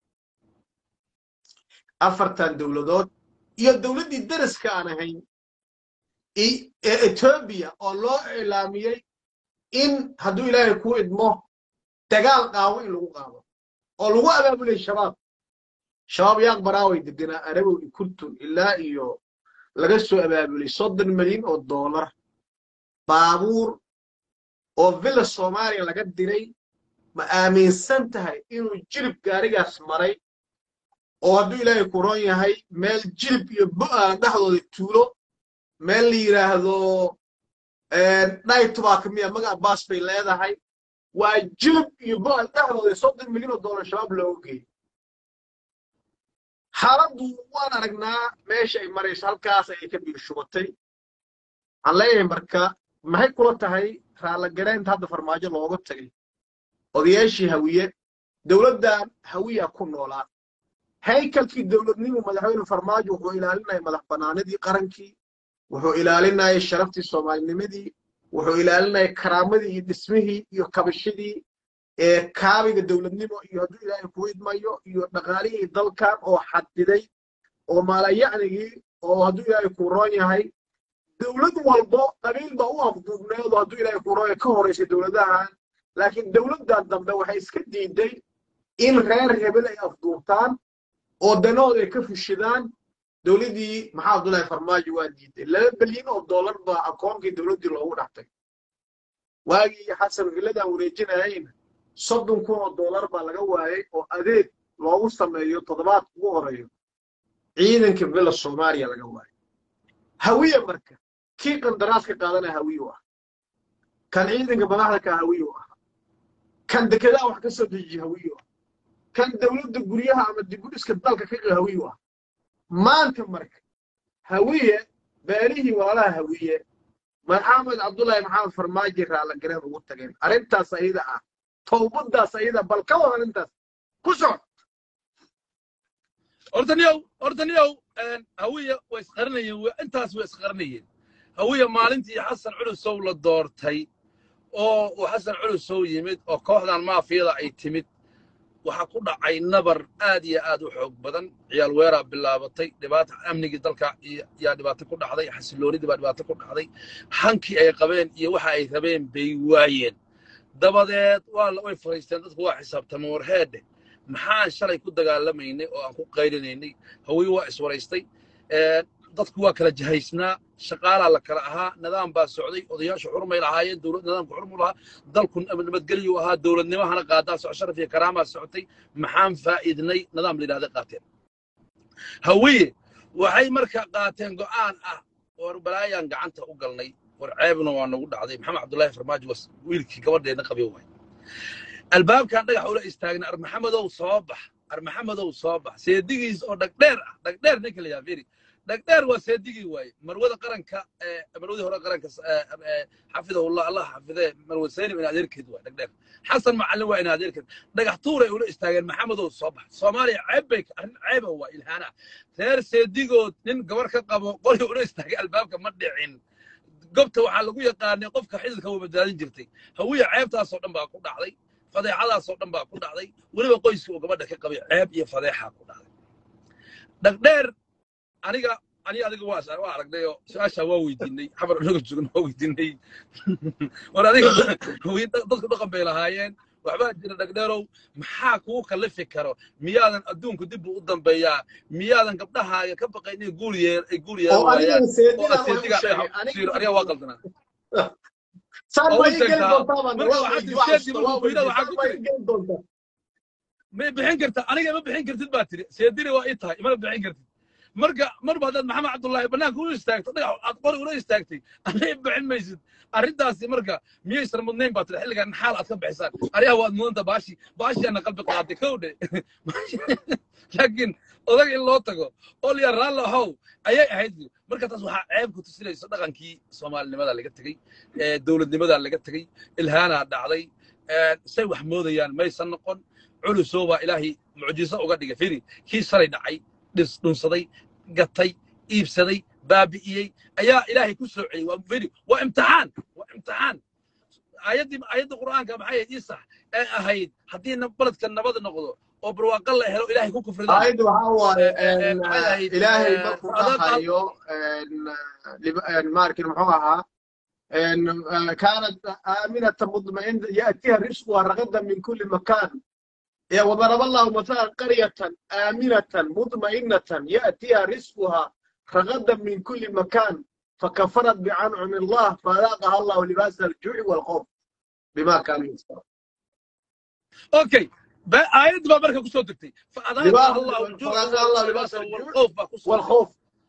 afartan dowladood iyo dowladdii daraska aan ahayn ee etoobiya oo loo iclaamiyey in hadduu ilaahay ku idmo dagaal qaawo in lagu qaado oo lagu abaabulay shabaab shabaab yaaq baraaway deganaa arabow iyo kurtun ilaa iyo laga soo abaabulay soddon milyan oo doolar baabuur oo villa soomaaliya laga diray ma aaminsan tahay inuu jilib gaarigaas maray oo hadduu ilaahay ku ron yahay meel jilib iyo bo'aan dhexdooda tuulo meel la yidhaahdo dhaytubaaka miya magac baas bay leedahay waa jilib iyo bo'aan dhexdooda soddon milyan oo doolar shabaab looga geeyey xaaladdu waan aragnaa meesha ay marayso halkaas ayay ka biirshubatay waxaan leeyahay marka maxay kula tahay raallagaraynta hadda farmaajo looga tagay odayaashii hawiye dowladdan hawiya ku noolaa haykalkii dowladnimu madaxweyne farmaajo wuxuu ilaalinaya madax bannaanidii qarankii wuxuu ilaalinayay sharaftii soomaalinimadii wuxuu ilaalinayay karaamadii iyo dhismihii iyo kabashadii ee kaabiga dowladnimo iyo hadduu ilaahay ku idmayo iyo dhaqaalihii dalkan oo xadiday oo maalayacnigii oo hadduu ilaahay ku roon yahay dowlad walbo qabiil baa u afduubneedo hadduu ilaahay ku roon yahay ka horaysay dowladahan laakiin dowladdan dambe waxay iska diiday in reer hebel ay afduubtaan oo danahooda ay ka fushidaan dowladdii maxaa abdullaahi farmaajo waa diiday laba bilyan oo dollar baa akoonkii dowladdii loogu dhaxtay waagii xasan villadan wareejinayayna soddon kun oo dollar baa laga waayay oo adeeg loogu sameeyo toddobaadka ugu horeeyo ciidanka villa soomaaliya laga waayay hawiye marka kii qandaraaska qaadanaya hawiye u ah kan ciidanka madaxda ka hawiye u ah kan dekedaha wax ka soo dejiya hawiye u ah kan dowladda guryaha ama dibudhiska dalka ka qi hawiye u ah maanta marka hawiye beelihii walaalaha hawiye maxamed cabdullaahi maxamed farmaaji raalagareen ugu tageen arrintaas ayada ah towbadaas ayada bal ka wada arrintaas ku socod ordaniyow ordaniyow hawiye way isqarinayeen intaas way isqarinayeen hawiye maalintii xasan culusow la doortay oo uu xasan culusow yimid oo kooxdan maafiyada ay timid waxaa ku dhacay nabar aad iyo aad u xoog badan ciyaal weeraa bilaabatay dhibaata amnigii dalka yaa dhibaato ku dhacday xasiloonidii baa dhibaato ku dhacday hankii ay qabeen iyo waxa ay rabeen bay waayeen dabadeed waa way fariisteen dadku waa xisaabtameen warheedhe maxaan shalay ku dagaalamaynay oo aan ku qaylinaynay hawiye waa iswaraystay dadku waa kala jahaysnaa shaqaalaa la kala ahaa nidaam baa socday odayaashu xurmay lahaayeen dowlad nidaamku xurmu lahaa dalku nabadgelyu ahaa dowladnimahana qaadaa soc sharaf iyo karaamaa socotay maxaan faa'iidnay nidaam la yidhahda qaateen hawiye waxay marka qaateen go'aan ah war balaayaan gacanta u galnay war ceebna waa nagu dhacday maxamed cabdullaahi farmaajo was wiilkii gabadheedna qabyo waay albaabkan dhagax ula istaagna armaxamedow soo bax armaxamedow soo bax seedigiis oo dhagdheer ah dhagdheer ninka la yahaa firi dhagdheer waa seedigii waaye marwada qaranka marwadii hore qaranka xafidahullah allah xafidee marwad saynim in adeerkeed waa dhagdheer xasan macallin waa in adeerkeed dhagax tuuray ula istaageen maxamedow soo bax soomaaliya ceeb bay arrin ceeba waa ilhaana reer seedigood nin gabar ka qabo qoli ula istaagay albaabka ma dhicin gobta waxaa lagu yaqaanay qofka xididka waa badbaadin jirtay hawiya ceebtaasoo dhan baa ku dhacday fadeexadaasoo dhan baa ku dhacday weliba qoyska uu gabadha ka qabay ceeb iyo fadeexaa ku dhacday dhagdheer aniga aniga adiga waa waa aragnay oo su-aashaa waa weydiinay xamar anaga joogna waa weydiinay war adiga dadku dhaqan bay lahaayeen waxbaa jira dhagdheerow maxaa kugu kallifi karo miyaadan adduunku dib u dambeeyaa miyaadan gabdhahaaga ka baqayn inay guul yeer ay guul yeelan waayaan oo aseediga siiro aniga waa qaldanaa saan oo waa u ii geli sheegtaa doontaa baan marka waa waxaa weydi jirta waa markuu xasuusta fiirada waa waxaa weydi ku saan waa jira ii geli doontaa ma bixin karta aniga ma bixin kartid baa tiri seediri waa ii tahay imana bixin kartid marka marba haddaad maxamed cabdullaahi bannaanka u istaagto dhagax aad qori ula istaagtay aniga bixin maysid arrintaasi marka miyaysan mudnayn baa tiri xilligan xaal aad ka bixisaan ariyaha waad mudanta baashi baashiyaana qalbi qaaday kow dhe laakiin odaga in loo tago oo liya raallo how ayay ahayd marka taas waxaa ceeb ku tusinayso dhaqankii soomaalinimada laga tegey dowladnimada laga tegey ilhaanaa dhacday say wax moodayaan maysan noqon culusoo baa ilaahay mucjiso uga dhigay firi kii shalay dhacay dhis dhunsaday gatay iibsaday baabi'iyey ayaa ilaahay ku soo celiyey waa firi waa imtixaan waa imtixaan aayaddii aayadda qur'aanka maxay ahayd isax ee ahayd haddii baledka nabad noqdo oo barwaaqo la helo ilaahay ku kufridaan aayaddu waxaa waaye maxay ahayd ilaahay markuu adag dhahayo maarkin muxuu ahaa كانت آمنة مطمئنة يأتيها رزقها رغدا من كل مكان يا وضرب الله مثلا قرية آمنة مطمئنة يأتيها رزقها رغدا من كل مكان فكفرت بأنعم الله فذاقها الله لباس الجوع والخوف بما كانوا يصنعون اوكي آيات بقى بركة كسو تكتي فأذاقها الله الجوع فذاقها الله لباس الجوع والخوف بقى كسو والخوف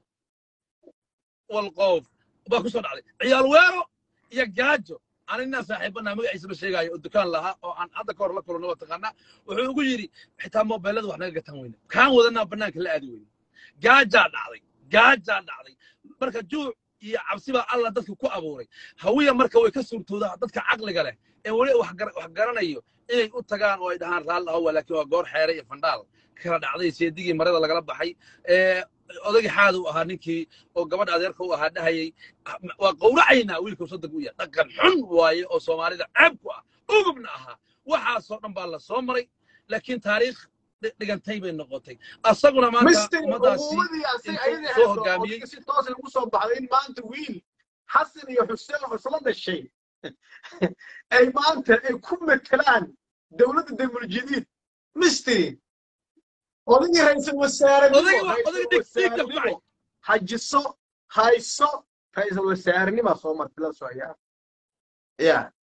والخوف baa ku soo dhacday ciyaal weero iyo gaajo aan inaa saaxiibana magaciisa ma sheegaayo oo dukaan lahaa oo aan hadda ka hor la kulano waa taqaanaa wuxuu ugu yidhi xitaa mobeelada wax naga gatan weyne kaan wadanaa bannaanka la aadi weyne gaajaa dhacday gaajaa dhacday marka juuc iyo cabsi baa alla dadka ku abuuray hawiya marka way ka suurtoodaa dadka caqliga leh ee weli wax gar- wax garanayo inay u tagaan oo ay dhahaan raalli ahowa laakiin waa goor xeere iyo fandhaal kala dhacday seedigii marada lagala baxay ee odagii xaad uu ahaa ninkii oo gabadha adeerka u ahaa dhahayay waa qowracaynaa wiilka soddonka u yahay dhaqan xun waaye oo soomaalida ceeb ku ah ugubna ahaa waxaasoo dhan baa la soo maray laakiin taariikh dhi- dhigantay bay noqotay asaguna maanta mister ummadaasi uquumadii asay intuu ayada soo hayso hogaamiyey odayga si toos ugu soo baxday in maanta wiil xasan iyo xuseen oo isla dhashay ay maanta ay ku metelaan dowladda damuljadiid misteri odagii ra'iisul wasaarenimo odayga waa ra'iisul odayga dhigdhigta ku kacay wasaarenimo hajiso hayso ra'iisul wasaarenima soo martay la socyaa ya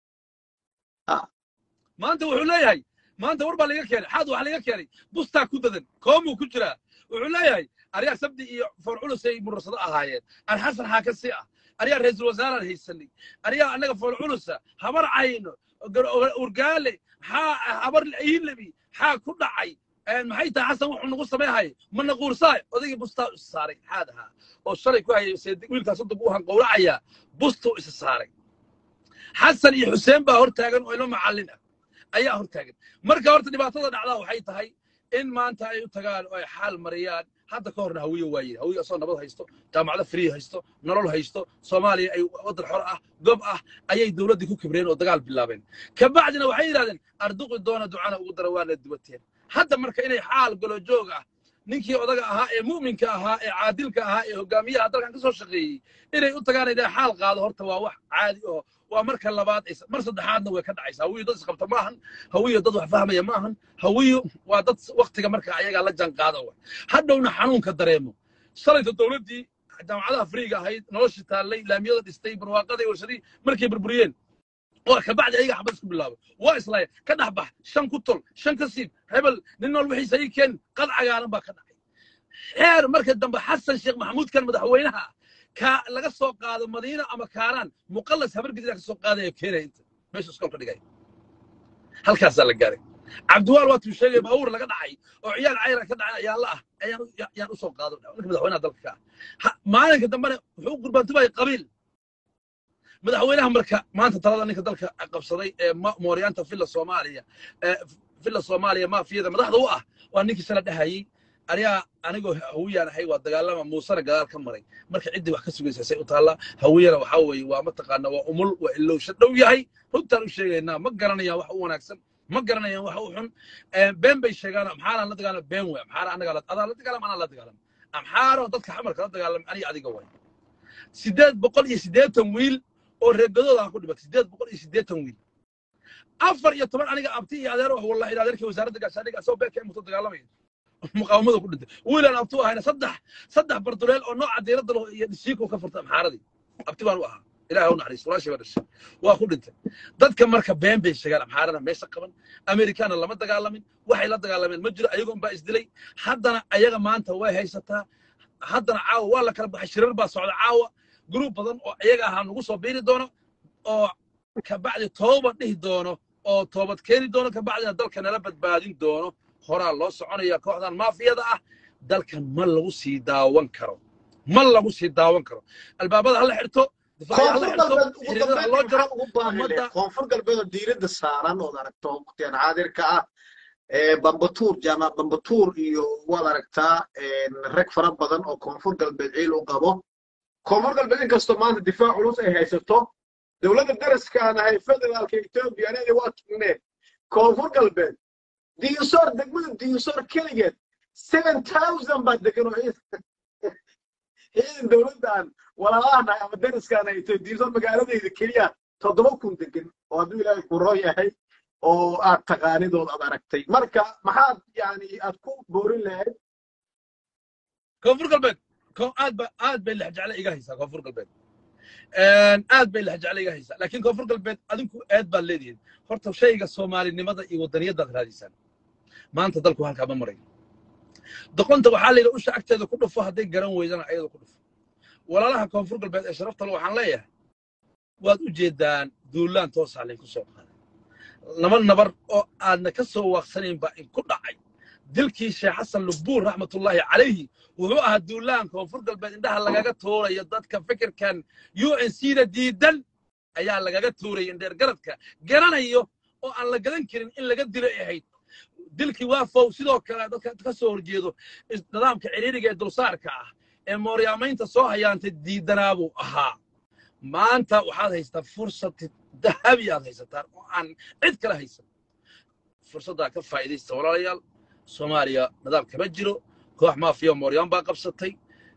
maanta wuxuu leeyahay maanta war baa laga keenay xaad waxaa laga keenay bustaa ku dadan koomuu ku jiraa wuxuu leeyahay aryaa sabdi iyo foolculusay murursado ahaayeen aan xasan xaaka si ah aryaa ra'iisul wasaaraan haysanay aryaa annaga foolculusa habar cayno gar- urgaale xaa habar iilabi xaa ku dhacay een maxay tahay xasan wuxuu nagu sameeyhay ma naquursaay odaygii bustaa is saaray xaad ahaa oo shalay ku hayay seedi wiilkaas hadda buu han qowracayaa bustuu is saaray xasan iyo xuseen baa hortaagan oo ilmo macallin ah ayaa hortaagan marka horta dhibaatada dhacdaa waxay tahay in maanta ay u tagaan oo ay xaal mariyaan hadda ka horna hawiye waaye hawiye asoo nabad haysto jaamacado free haysto nolol haysto soomaaliya ay waddan xor ah gob ah ayay dowladdii ku kibreen oo dagaal bilaabeen kabacdina waxay yidhahdeen arduqi doona ducana ugu dara waana dubateen hadda marka inay xaal galo joog ah ninkii odaga ahaa ee mu'minka ahaa ee caadilka ahaa ee hogaamiyaha dalkan ka soo shaqeeyey inay u tagaan inay xaal qaado horta waa wax caadi oo waa marka labaad ay- mar saddexaadna way ka dhacaysaa hawiyo dad isqabta ma ahan hawiyo dad wax fahmaya ma ahan hawiyo waa dad waktiga marka ayagaa la jaan qaada wa hadhowna xanuunka dareemo shalayta dowladdii jaamacadaha friiga ahayd noloshii taallay laamiyada dhistay barwaaqadii warshadii markay burburiyeen waa kabacdi ayaga xabad isku bilaabay waa islaaya ka dhex bax shan ku tol shan ka siib hebel nin nool wixiisa ii keen qad cagaaran baa ka dhacay xeer marka dambe xasan sheekh maxamuudkan madaxweynaha ka laga soo qaado madiina ama kaaraan muqallas habar gedidaa ka soo qaadaya keenaya inta meesha iskoolka dhigaya halkaasaa la gaaray cabdiwaal waa tuu sheegay baabuur laga dhacay oo ciyaal cayra ka dhacay ayaan la ah ayaan u- ya- yaan u soo qaado ninka madaxweynaha dalka ka ah Ha- maalinka dambena wuxuu u gurbaantumayay qabiil madaxweynaha marka maanta talada ninka dalka qabsaday ee ma- mooryaanta villa soomaaliya ee villa soomaaliya maafiyada madaxda u ah waa ninkii sala dhahayey anigaa anigoo hawiyaan ahay waa dagaalama muusena gadaal ka maray marka ciddii wax ka sugaysa say u taallaa hawiyana waxaa weeye waa mataqaana waa umul waa ilowsha dhow yahay runtaan u sheegaynaa ma garanayaan wax u wanaagsan ma garanayaan wax u xun Ee, been bay sheegaan amxaaraan la dagaalama been wey amxaara anagaa la- adaa la dagaalama anaa la dagaalama amxaaro dadka xamarka la dagaalama aniga adiga way sideed boqol iyo siddeetan wiil oo reegadooda aan ku dhimatay sideed boqol iyo siddeetan wiil afar iyo toban aniga abti iyo adeer ah wallahi adeerkii wasaaradda gaashaandhigga asoo beerka imuto dagaalamaya muqaawamada ku dhintay wiilaan abti u ahayna saddex saddex barduleel oo nooca diiradda leh iyo dhishiiko ka furta amxaaradii abti baan u ahaa ilaah u naxariis walaashay baa dhashay waa ku dhintay dadka marka been bay sheegaan amxaarana meesha qaban amerikaana lama dagaalamin waxay la dagaalameen ma jiro ayagoon baa isdilay haddana ayaga maanta way haysataa haddana caawa waa la kala baxay shirar baa socda caawa gruub badan oo iyaga ahaa nagu soo biiri doono oo kabacdi toobad dhihi doono oo toobad keeni doono kabacdina dalka nala badbaadin doono horaa loo soconaya kooxdan maafiyada ah dalkan ma lagu sii daawan karo ma lagu sii daawan karo albaabada hala xirto difaacyada hala koonfur xirto galbeed ugu xiriirada ha loo dambeyntii jaro maxaa ugu baahan ummadda leh koonfur galbeed oo diiradda saaran ood aragto waqtigan xaadirka ah ee bambatuur jaamac bambatuur iyo waad aragtaa een, rag fara badan oo koonfur galbeed ciil u qabo koonfur galbeed inkastoo maanta difaac culus ay haysato dowladda daraskaana hay federaalka etoobiya anaga waa tugneen koonfur galbeed diinsoor degmada diinsoor keligeed seven thousand baa degan oo ciidan ciidan dowladdan walaalahan ama daraskaana hayto diinsoor magaaladayda keliya toddoba kun degan oo hadduu ilaahay ku roo yahay oo aad taqaanidood aad aragtay marka maxaad yani aad ku boorin lahayd koonfur galbeed ko- aad ba aad bay lexjecle iga haysaa koonfur galbeed aad bay lexjecle iga haysaa laakiin koonfur galbeed adinku eed baad leedihiin horta shayga soomaalinimada iyo wadaniyadaad raadiysaan maanta dalku halkaa ma marayo doqonta waxaa layidhi usha agteeda ku dhufo hadday garan weydana ayada ku dhufo walaalaha koonfur galbeed ee sharafta le waxaan leeyahay waad u jeedaan duulaan toosaa laydinku soo qaaday laba nabar oo aadna ka soo waaqsanayn baa inku dhacay dilkii sheekh xasan lubuur raxmatullaahi calayhi wuxuu ahaa duulaan koonfur galbeed indhaha lagaga tuurayo dadka fikirkan u n c da diidan ayaa lagaga tuuraya indheer garadka garanayo oo aan la gadan karin in laga dilo ay ahayd dilkii waa fow sidoo kale dadka ka soo horjeedo is- nidaamka ciriiriga ee dulsaarka ah ee mooryaamaynta soo hayaantay diidanaabuu ahaa maanta waxaad haystaa fursad dahabi aad haysataan oo aan cid kale haysan fursaddaa ka faa'iidaysta walaalayaal soomaaliya nidaam kama jiro koox maafiya mooryaan baa qabsatay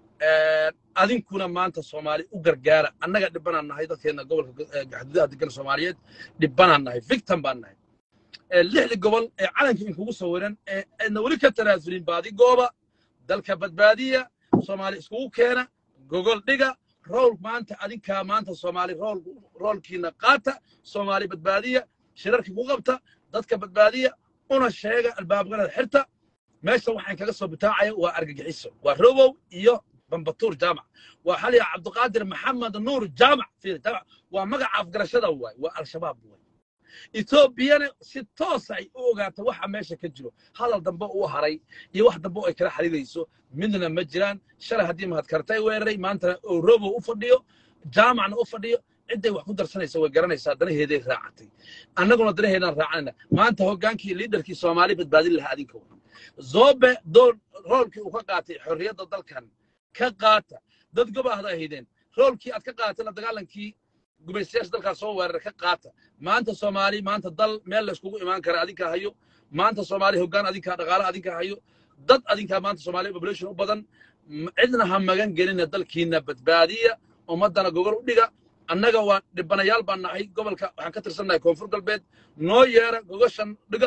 adinkuna maanta soomaali u gargaara annaga dhibbanaan nahay dadkeena gobolka eh, xuduudaha degan soomaaliyeed dhibbanaan nahay victim baan nahay Eh, lixda gobol ee calanka inkugu sawiran ee aadna weli ka tanaasulin baadi gooba dalka badbaadiya soomaali iskugu keena gogol dhiga rool maanta adinkaa maanta soomaali rool roolkiina qaata soomaali badbaadiya shirarkii ku qabta dadka badbaadiya una sheega albaabganada xirta meesha waxaan kaga soo bitaacaya waa argagixiso waa robow iyo bambatuur jaamac waa xaliya cabdiqaadir maxamed nuur jaamac fiir jaamac waa magaca afgarashada waay waa al-shabaab waay etoobiyana si toos ay u ogaato waxa meesha ka jiro hadal dambe uu haray iyo wax dambe oo ay kala xiriirayso midna ma jiraan shalay haddii mahadkartay weeraray maantana oo robow u fadhiyo jaamacna u fadhiyo cidday wax ku darsanaysa way garanaysaa danaheeday raacatay annaguna danaheedaan raacanayna maanta hoggaankii liidarkii soomaali badbaadin lahaa adinka wa zobe door roolkii uu ka qaatay xorriyadda dalkan ka qaata dad gobaahda ahaydeen roolkii aad ka qaaatay la dagaalankii gumaystayaasha dalkaas soo weerara ka qaata maanta soomaali maanta dal meel la iskugu imaan kara adinkaa hayo maanta soomaali hoggaan adinkaa dhaqaale adinkaa hayo dad adinkaa maanta soomaali population u badan m- cidna ha magan gelina dalkiina badbaadiya ummaddana gogol u dhiga annaga waa dhibanayaal baan nahay gobolka waxaan ka tirsannahay koonfur galbeed noo yeera gogoshan dhiga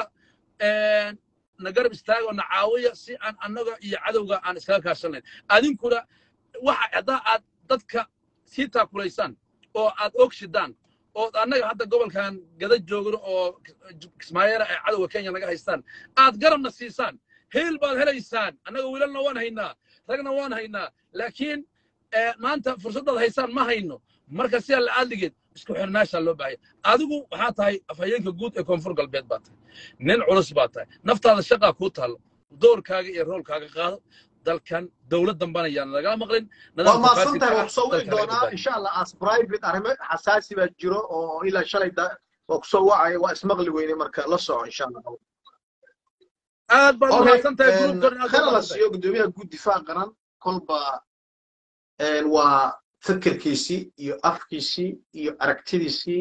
na garab istaago na caawiya si aan annaga iyo cadowga aan iskaga kaashanayn adinkuna waxa haddaa aad dadka sii taakulaysaan oo aad ogshidaan oo annaga hadda gobolkan gada joogno oo kismaayeera ay cadowga kenya naga haystaan aad garabna siisaan heel baad helaysaan annaga wiilalna waan haynaa ragna waan haynaa laakiin eh, maanta fursaddaad haysaan ma hayno marka sidaa la aadligeed isku xirnaashaa loo baahaya adigu waxaa tahay afhayeenka guud ee koonfur galbeed baa tahay nin culus baa tahay naftaada shaqaa kuu taallo doorkaaga iyo roolkaaga qaado dalkan dowlad dambana yaan lagala maqlin waa nidaamka maadsantahay faasidka waa ah kusoo wici dalka laga doonaa badbaadiyo insha allah as private arrimo xasaasi baa jiro oo ilaa shalay da- waa kusoo wacaya waa ismaqli weyne marka la soco insha allah aad baad okay umahadsan tahay gruubkan aad baad khayr la umahadsan tahay siiyo gudoomiyaha guud difaac qaran kolba een, waa fikirkiisii iyo afkiisii iyo aragtidiisii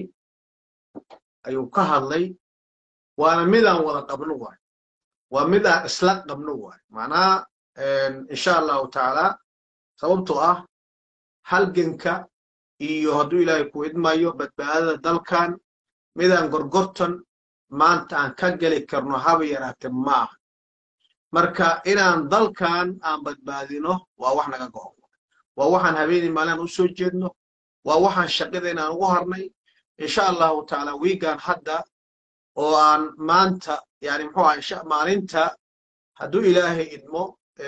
ayuu ka hadlay waana midaan wada qabno waay waa midaan isla qabno waay macnaha een, insha allahu tacaala sababtoo ah halganka iyo hadduu ilaahay ku idmayo badbaadada dalkan midaan gorgortan maanta aan ka geli karno haba yaraate ma aha marka inaan dalkan aan badbaadino waa wax naga go'o waa waxaan habeenii maalin u soo jeedno waa waxaan shaqada aan ugu harnay insha allahu tacaala wiigan hadda oo aan maanta yani muxuu aha maalinta hadduu ilaahay idmo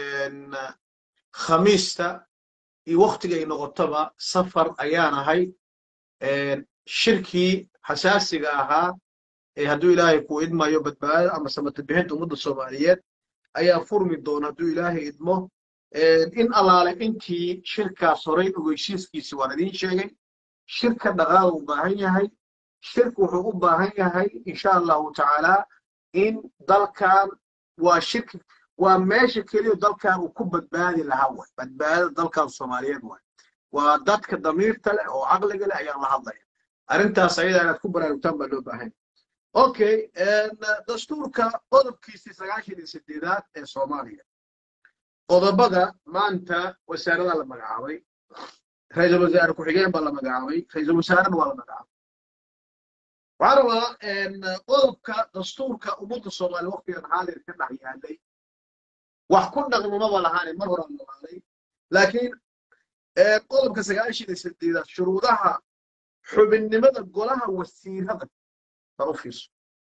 khamiista iyo waktigay noqotoba safar ayaan ahay shirkii xasaasiga ahaa ee hadduu ilaahay ku idmayo badbaadada ama samatobixinta ummadda soomaaliyeed ayaa furmi doona hadduu ilaahay idmo in allaale intii shirkaas horay ogeysiiskiisi waan idiin sheegay shirka dhaqaal u baahan yahay shirku wuxuu u baahan yahay insha allahu tacaala in dalkan waa shirki waa meesha keliya dalkan uu ku badbaadi lahaa way badbaadada dalkan soomaaliyeed way waa dadka damiirta leh oo caqliga leh ayaan la hadlaya arrintaas ayada inaad ku baraarugtaan baa loo baahan okay dastuurka qodobkiisii sagaashan iyo sideedaad ee soomaaliya qodobada maanta wasaarada la magacaabay ra-iisul wasaare ku-xigeen baa la magacaabay ra-iisul wasaarena waa la magacaabay waxaan rabaa qodobka dastuurka ummadda soomaaliya waktigan xaadir ka dhex yaalay wax ku dhaqmamaba lahaane mar horaan lawaaday laakiin qodobka sagaashan iyo sideedaad shuruudaha xubinnimada golaha wasiirada bal u fiirso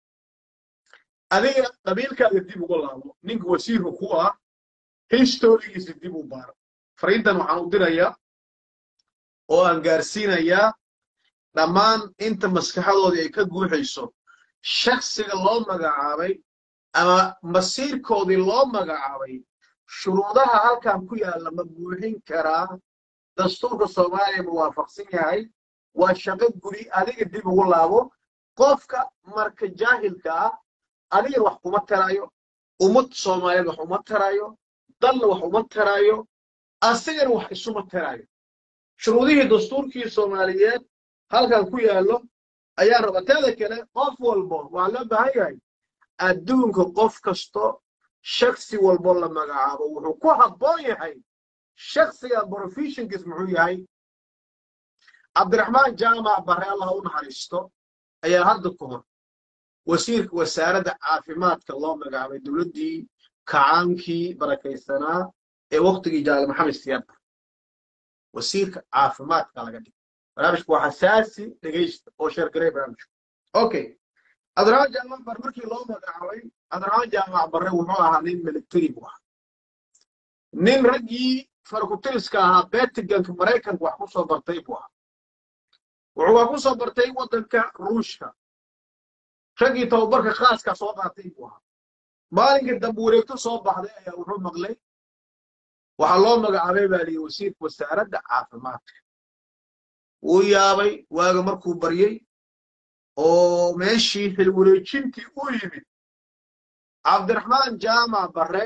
adiga qabiilkaaga dib uga laabo ninka wasiirka ku ah historigiisa dib u baaro fariintan waxaan u dirayaa oo aan gaarsiinayaa dhammaan inta maskaxadoodii ay ka guuxayso shaksiga loo magacaabay ama masiirkoodii loo magacaabay shuruudaha halkan ku yaalla ma buuxin karaa dastuurka soomaaliya ma waafaqsan yahay waa shaqo guri adiga dib ugu laabo qofka marka jaahilka ah adiga wax kuma tarayo ummad soomaaliyeed wax uma tarayo dalna wax uma tarayo asigana wax isuma tarayo shuruudihii dastuurkii soomaaliyeed halkan ku yaallo ayaa raba teeda kale qof walbo waxaa loo baahan yahay adduunka qof kasto shaksi walbo la magacaabo wuxuu ku habboon yahay shaksiga professionkiis muxuu yahay cabdiraxmaan jaamac bare allah u naxariisto ayaa hadda ka hor wasiirka wasaaradda caafimaadka loo magacaabay dowladdii kacaankii barakaysanaa ee waktigii jaale maxamed siyaad wasiirka caafimaadka laga dhigay barnaamijku waa xasaasi dhegaysta oo sheergaray barnaamijku okay cabdiraxmaan jaamac bare markii loo magacaabay cabdiraxmaan jaamac bare wuxuu ahaa nin military buu ahaa nin raggii farkutiriska ahaa betiganka maraykanka wax ku soo bartay buu ahaa wuxuu wax ku soo bartay waddanka ruushka raggii tababarka khaaska soo qaatay buu ahaa maalinkii dambe wareegto soo baxday ayaa wuxuu maqlay waxaa loo magacaabay baa liyi wasiirka wasaaradda caafimaadka wuu yaabay waaga markuu baryey oo meeshii xilwareejintii u yimid cabdiraxmaan jaamac bare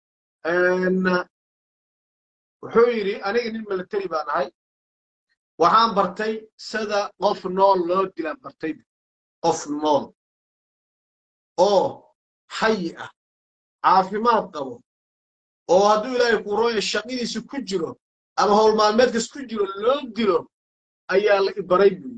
wuxuu yidhi aniga nin military baan ahay waxaan bartay sida qof nool loo dilaan bartay qof nool oo xayi ah caafimaad qabo oo hadduu ilaahay kuu rooya shaqadiisa ku jiro ama howl maalmeedkas ku jiro loo dilo ayaa la ibaray buyi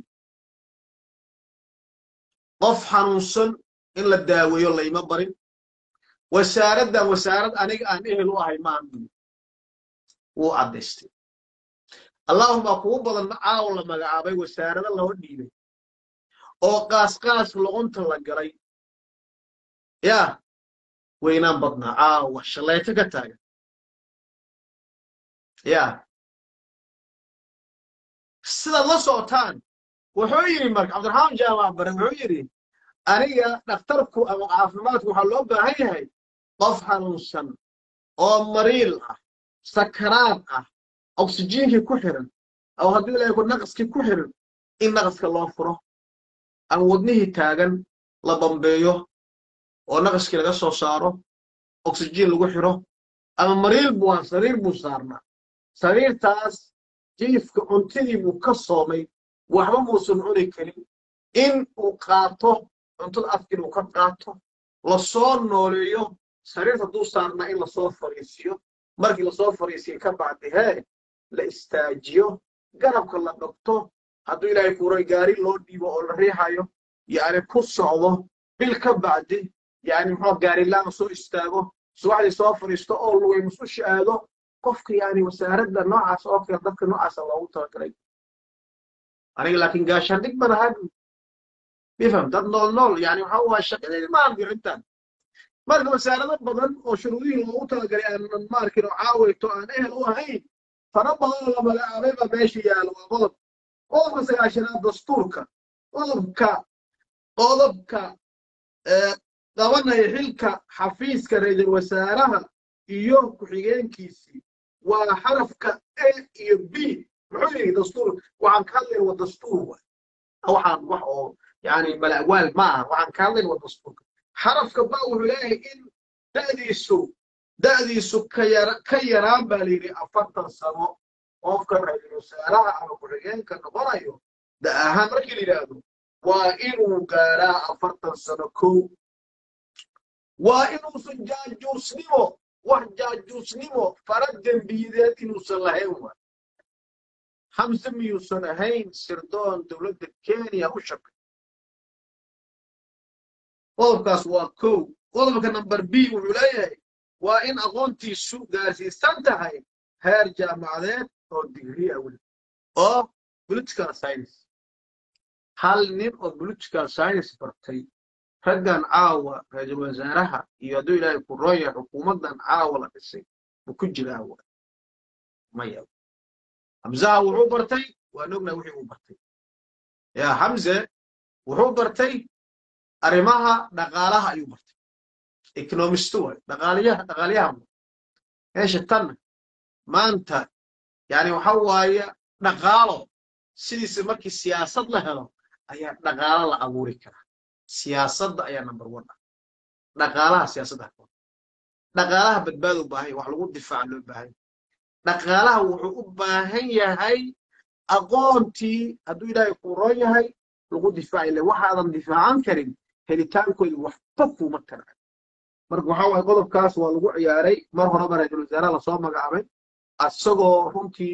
qof xanuunsan in la daaweeyo layma barin wasaaraddan wasaarad aniga aan ehel u ahay maahan buyi wuu caddaystay allahuma kugu badan caaw la magacaabay wasaarado loo dhiibay oo qaasqaas loqonta la galay yaa weynaan badnaa caawa shallayto ka taagan yaa sidaad la socotaan wuxuu yidhi marka cabdiraxmaan jaamac bare wuxuu yidhi aniga dhakhtarku ama caafimaadku waxaa loo baahan yahay qof xanuunsan oo mariil ah sakaraad ah oksijiinkii ku xiran ama hadduu ilaahay ku naqaskii ku xiran in naqaska loo furo ama wadnihii taagan la bambeeyo oo naqaskii laga soo saaro oksijiin lagu xiro ama mariil buu ah sariir buu saarnaa sariirtaas jiifka cuntadii buu ka soomay waxba muusan cuni karin in uu qaato cuntada afkiin uu ka qaato lasoo nooleeyo sariirta hadduu saarnaa in lasoo fariisiyo markii lasoo fariisiyo ka bacdi hee la istaajiyo garabka la dhogto hadduu ilaahay kuuray gaari loo dhiibo oo la riixayo yani ku socdo bil ka bacdi yani muxuu gaarilaan soo istaago subaxdii soo fadhiisto oo lugay musushi aado qofka yani wasaaradda noocaas oo kale dadka noocaasa loogu talagalay aniga laakiin gaashaandhig baan ahaa bifam dad nool nool yani waxa waa shaqadeedi ma arkin intaan marka wasaarado badan oo shuruudihii loogu talagalay aanan maarkin oo caawayto aan ehel u ahayn fara badan oo la magacaabay baa meesha yaala waa qodob qodobka sagaashanaad dastuurka qodobka qodobka qabanaya xilka xafiiska ra'iisul wasaaraha iyo ku-xigeenkiisii waa xarafka a iyo b muxuu yidhi dastuur waxaan ka hadlayna waa dastuur waay waxaan wax oo yani mala'waal ma aha waxaan ka hadlayna waa dastuurka xarafka ba wuxuu leeyahay in da'diisu da'diisu ka yara ka yaraan baa la yidhi afartan sano qofka ra'iisul wasaaraha ama ku-xigeenka noqonayo da ahaan markii la yidhaahdo waa inuu gaaraa afartan sano kow waa inuusan jaajuusnimo wax jaajuusnimo fara dembiyideed inuusan lahayn wa hamse miyuusan ahayn sirdoon dowladda kenya u shaqay qodobkaas waa kow qodobka number b wuxuu leeyahay waa in aqoontiisu gaarsiisan tahay heer jaamacadeed oo digrii ah weli oo political science hal nin oo political science bartay raggan caawa ra-iisul wasaaraha iyo hadduu ilaahay ku roon yahay xukuumaddan caawa la dhisay ma ku jiraa wa maya hamzaha wuxuu bartay waan ognaa wixii uu bartay ya hamze wuxuu bartay arrimaha dhaqaalaha ayuu bartay economistu waay dhaqaaliyaha dhaqaaliyaha meesha tanna maanta yani waxa waaye dhaqaalo sidiisa markii siyaasad la helo ayaa dhaqaalo la abuuri karaa siyaasadda ayaa number one ah dhaqaalaha siyaasadda dhaqaalaha badbaado u baahan wax lagu difaaca loo baahan dhaqaalaha wuxuu u baahan yahay aqoontii hadduu ilaahay kuu roon yahay lagu difaaci le waxaadan difaacan karin helitaankooda waxba kuma tara marka waxaa waaye qodobkaas waa lagu ciyaaray mar horeba ra-iisul wasaaraha lasoo magacaabay asagoo runtii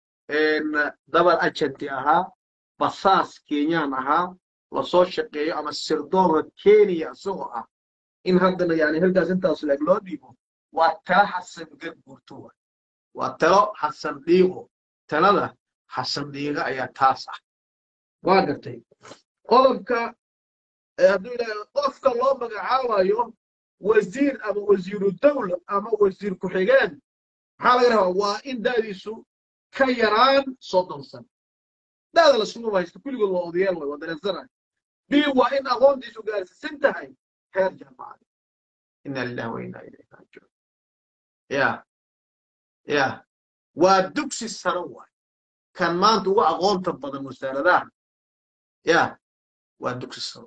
dabar ajanti ahaa basaas kenyaan ahaa lasoo shaqeeyo ama sirdoonka kenya isagoo ah in haddana yani halkaas intaas leeg loo dhiibo waa talo xasan gadguurto waay waa talo xasan dhiiqo talada xasan dhiiga ayaa taas ah waa gartay qodobka hadduu ilaahay qofka loo magacaabayo wasiir ama wasiiru dawla ama wasiir ku-xigeen maxaa laga rabaa waa in da'diisu ka yaraan soddon sano da'da lasuma haysto kulligood waa odayaal way waa dareensanahay b waa in aqoontiisu gaarsiisan tahay heer jaamacada ina lillahi wa inna ilayhi raajicuun ya ya waa dugsi sare waay kan maanta ugu aqoonta badan wasaaradaha ya waa dugsi sare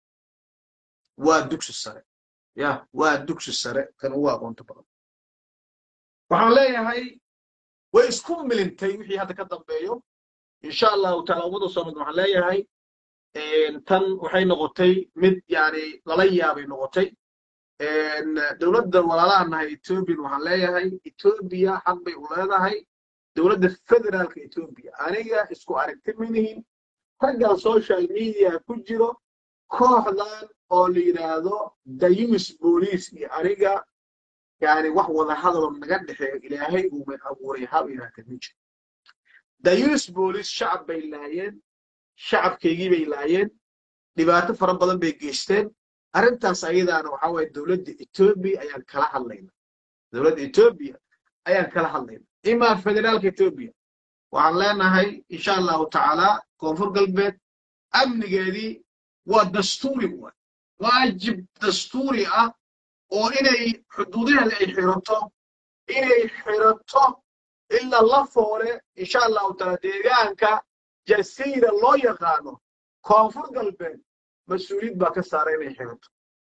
waa dugsi sare ya waa dugsi sare kan ugu aqoonta badan waxaan leeyahay way isku milintay wixii hadda ka dambeeyo insha allahu taala ummada soomaalid waxaan leeyahay tan waxay noqotay mid yani lala yaabay noqotay dowladda walaalaha nahay ethoobiyan waxaan leeyahay etoobiya xaq bay u leedahay dowladda federaalka etoobiya aniga isku aragti minihin raggan social media ku jiro kooxdan oo la yidhaahdo dayumis booliis iyo aniga yani wax wada hadaloo naga dhexeeyo ilaahay uumay abuuray hab yidhaahda ma jiro dayumis booliis shacab bay laayeen shacabkaygii bay laayeen dhibaato fara badan bay geysteen arrintaas ayadaana waxaa waaye dowladda etoobiya ayaan kala hadlayna dowladda etoobiya ayaan kala hadlayna imaa federaalka etoobiya waxaan leenahay insha allahu tacaala koonfur galbeed amnigeedii waa dastuuri waay waajib dastuuri ah oo inay xuduudaheeda ay xirato inay xirato ilaa la foole insha allahu taala deegaanka jasiira loo yaqaano koonfur galbeed mas-uuliyad baa ka saara inay xirato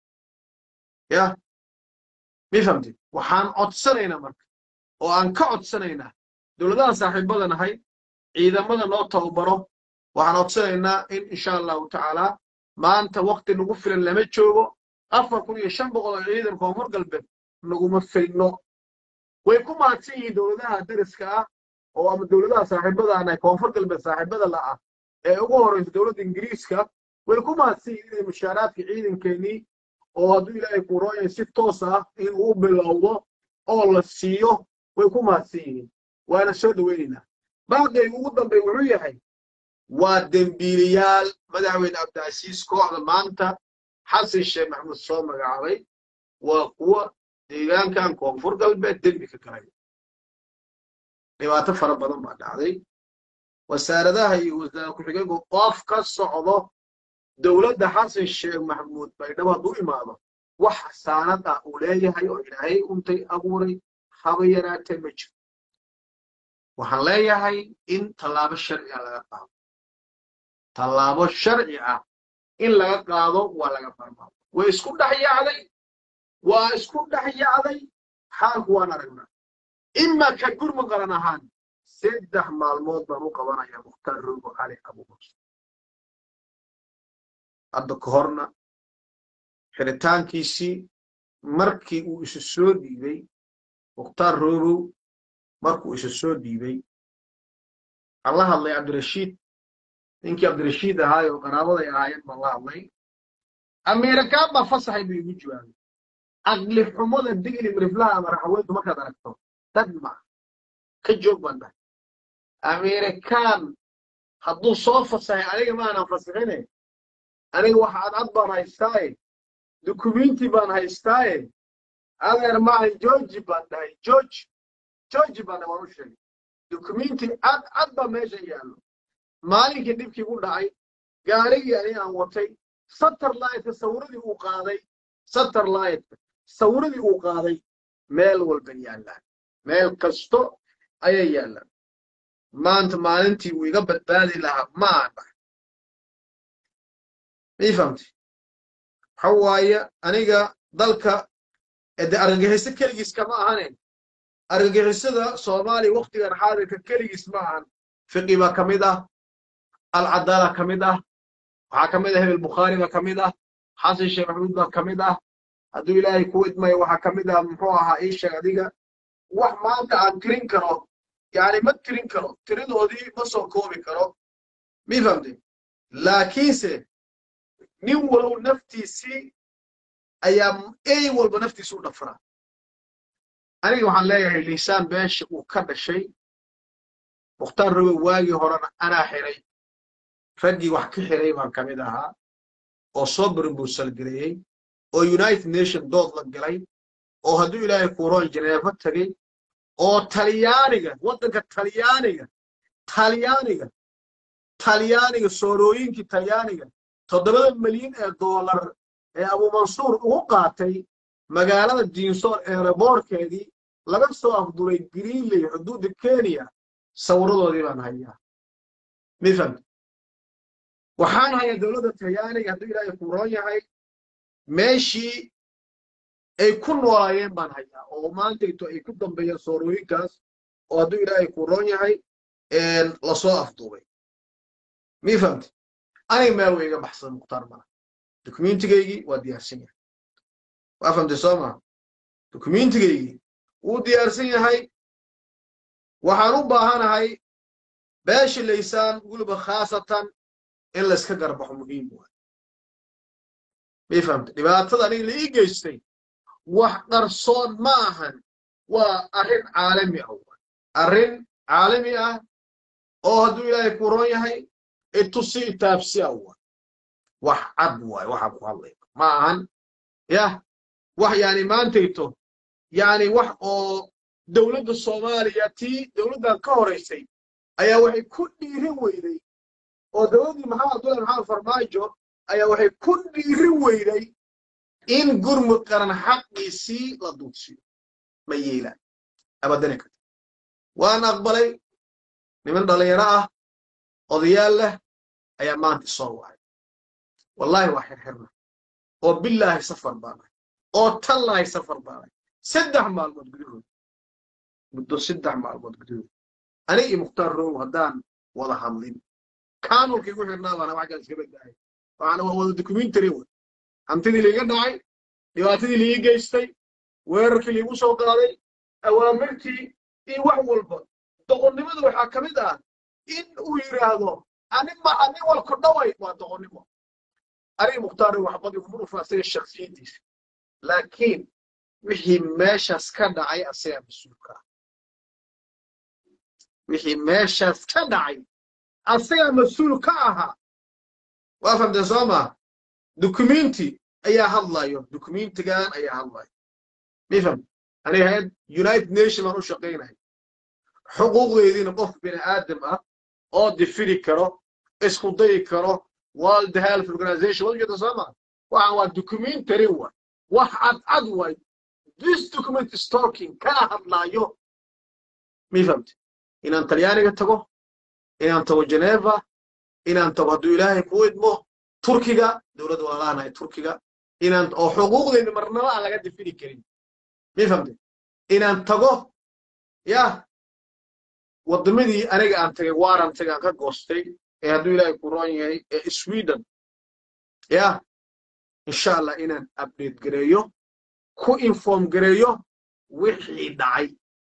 ya mi famtid waxaan codsanaynaa marka oo aan ka codsanaynaa dowladaha saaxiibada nahay ciidamada noo tababaro waxaan codsanaynaa in insha allahu tacaala maanta wakti nagu filan lama joogo afar kun iyo shan boqol oo ciidan koonfur galbeed naguma filno way ku mahadsan yihiin dowladaha dariska ah oo ama dowladaha saaxiibada nahay koonfur galbeed saaxiibada la ah ee ugu horeysa dowladda ingiriiska way ku mahadsan yihiin inay mushaaraadka ciidankeenii oo hadduu ilaahay ku rooyay si toos ah in uu bilowdo oo la siiyo way ku mahadsan yihiin waana soo dhoweynaynaa baaqayga ugu dambey wuxuu yahay waa dembiiliyaal madaxweyne cabdicasiis kooxda maanta xasan sheekh maxamuud soo magacaabay waa kuwa deegaankan koonfur galbeed dembi ka galay dhibaato fara badan baa dhacday wasaaradaha iyo wasaare ku-xigeenku qof ka socdo dowladda xasan sheekh maxamuud baydhabo hadduu imaado wax xasaanad ah uu leeyahay oo ilaahay untay abuuray haba yaraatee ma jiro waxaan leeyahay in tallaabo sharci ah laga qaado tallaabo sharci ah in laga qaado waa laga barmaado way isku dhex yacday waa isku dhex yacday xaalku waan aragnaa ima ka gurma qaran ahaan saddex maalmood baan u qabanaya mukhtaar rogo cali abubakar hadda ka horna xiritaankiisii markii uu isu soo dhiibay mukhtaar rogow markuu isu soo dhiibay aan la hadlay cabdirashiid ninkii cabdirashiid ahaay oo qaraabaday ahaayeen baan la hadlay ameerikaan baa fasaxay buu igu jawaabay aqli xumada digli miriflaha ama raxaweyntu markaad aragto dad ma ka joog baan dhahay ameerikaan hadduu soo fasaxay aniga maanan fasixine aniga wax cadcad baan haystaaye dukumenti baan haystaaye adeer maahan georgi baan dhahay george georgi baan dhahay waan u sheegay dukumenti cad cad baa meesha yaallo maalinkii dhibkii ku dhacay gaarigii ani aan watay satterlightka sawiradii uu qaaday satterlightka sawiradii uu qaaday meel walba yaallaan meel kasto ayay yaallaan maanta maalintii uu iga badbaadi lahaa ma aan dhahay mii fahamtay waxa waaye aniga dalka de argagixiso keligiis kama ahanen argagixisada soomaaliya waktigan xaadirka keligiis ma ahan fiqi baa ka mid ah alcadaala ka mid ah waxaa ka mid ah hebel bukhaari baa ka mid ah xasan sheekh maxamuud baa ka mid ah hadduu ilaahay ku idmayo waxaa ka mid ah muxuu ahaa ii sheeg adiga wax maanta aan tirin karo yani ma tirin karo tiradoodii ma soo koobi karo mi fahamtay laakiinse nin walow naftiisii ayaa ey walba naftiisi u dhafraa aniga waxaan leeyahay liisaan beesha uu ka dhashay mukhtaar rogow waagii horena anaa xiray raggii wax ka xiray baan ka mid ahaa oo soo burbuusalgareeyey oo united nation dood la galay oo hadduu ilaahay kuuroon janeefo tegey oo talyaaniga waddanka talyaaniga talyaaniga talyaaniga soorooyinkii talyaaniga toddobada milyan ee doolar ee abuumansuur ugu qaatay magaalada diinsoor eeraboorkeedii laga soo afduray greenley xuduudda kenya sawiradoodii baan hayaa mifam waxaan hayaa dowladda talyaaniga hadduu ilaahay kuuroon yahay meeshii ay ku noolaayeen baan hayaa oo maantayto ay ku dambeeyeen soorooyinkaas oo hadduu ilaahay kuuroon yahay lasoo afduubay mii fahamti aniga meel way iga baxsan mukhtaar mala dukumentigaygii waa diyaarsan yahay waa fahamtay soo maa dukumentigaygii wuu diyaarsan yahay waxaan u baahanahay beesha laysaan weliba khaasatan in layska garbaxo muhiim waay mii fahamtay dhibaatada aniga la ii geystay wax qarsoon ma ahan waa arrin caalami ah waay arrin caalami ah oo hadduu ilaahay ku roon yahay itusi itaabsi ah waay wax cad waay waxaan ku hadlaya ma ahan yah wax yani maantayto yani wax oo dowladda soomaaliya tii dowladdan ka horaysay ayaa waxay ku dhiirin weyday oo dowladdii maxamed abdullahi maxamed farmaajo ayaa waxay ku dhiirin weyday in gurmud qaran xaqiisii la duudsiyo ma yeelaan abadani karta waan aqbalay niman dhalinyaro ah odayaal leh ayaa maanta soo wacay wallahi waa xirxirna oo bilaahi safar baanahay oo tallaahi safar baanahay saddex maalmood gudahood muddo saddex maalmood gudahood aniga iyo mukhtaar row haddaan wada hadlin kaanulkii ku xirnaa baana wax kale iska badbaayay waxaana waa wada documentary wey hantidii liiga dhacay dhibaatadii liigi geystay weerarkii liigu soo qaaday awaamirtii iyo wax walba doqonnimada waxaa ka mid ah in uu yidhaahdo anima ani walku dhaway waa doqonnimo aniga mukhtaar waxbad iguma dhufa asaga shaksiyadiisa laakiin wixii meeshaas ka dhacay asagaa mas-uulka ah wixii meeshaas ka dhacay asagaa mas-uul ka ahaa waa fahamteen soo maa dukumenti ayaa hadlayo dukumentigan ayaa hadlayo mifam aniga hay-ad united nation baan u shaqaynaya xuquuqdeediina qof bini aadam ah oo difiri karo isku dayi karo world health organization wad ujeeda soo maa waxaan waa documentary wa wax cadcad way this document is talking kana hadlaayo mifamte inaan talyaaniga tago inaan tago geneva inaan tago hadduu ilaahay ku idmo turkiga dowladda walaalaanahay turkiga inaan oo xuquuqdeena marnaba aan laga difiri karin mifamte inaan tago ya waddamadii aniga aan tagay waaran tagay aan ka goostay ee hadduu ilaahay ku roon yahay ee sweden ya insha allah inaan update gareeyo ku inform gareeyo wixii dhacay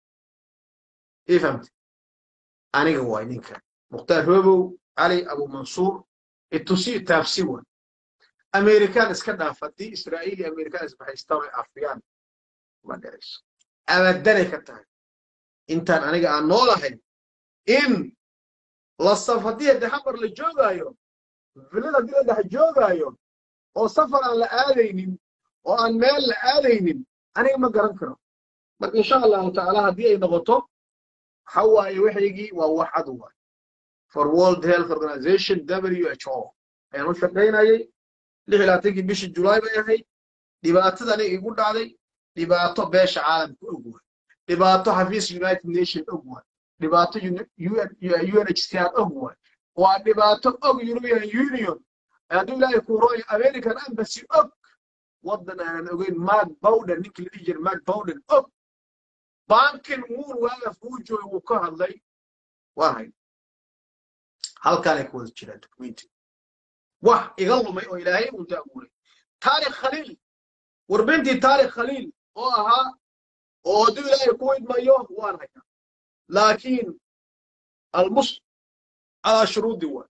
ii fahamte aniga waay ninkan mukhtaar robow cali abu mansuur itusi taabsi waay amerikaan iska dhaaf haddii israa'iil iyo amerikaan isbahaystaan ay afiyaan ma dhacayso abadanay ka tahay intaan aniga aan noolahay in la saf haddii hadde xamar la joogaayo villada haddii la dhex joogaayo oo safar aan la aadaynin oo aan meel la aadaynin aniga ma garan karo marka insha allahu tacaala haddii ay noqoto waxa waaye waxaygii waa wax cad waay for world health organization w h o ayaan u shaqaynayay lix iyo labaatankii bishii julaay bay ahayd dhibaatada aniga igu dhacday dhibaato beesha caalamka og waay dhibaato xafiis united nation og waay dhibaato unhcr og waay waa dhibaato og european union hadduu ilaahay ku rooyo american embassy og waddan aanan ogeyn mark bowden ninkii la dhihi jiray mark bowden og bankin muun waagaas uu joogay wuu ka hadlay waa hay halkaanay ku wada jiraan documenti wax iga lumay oo ilaahay uu daaguuray taarikh khaliil warbintii taarikh khaliil oo ahaa oo hadduu ilaahay ku idmayo waan hayaa laakiin almus calaa shuruudi waay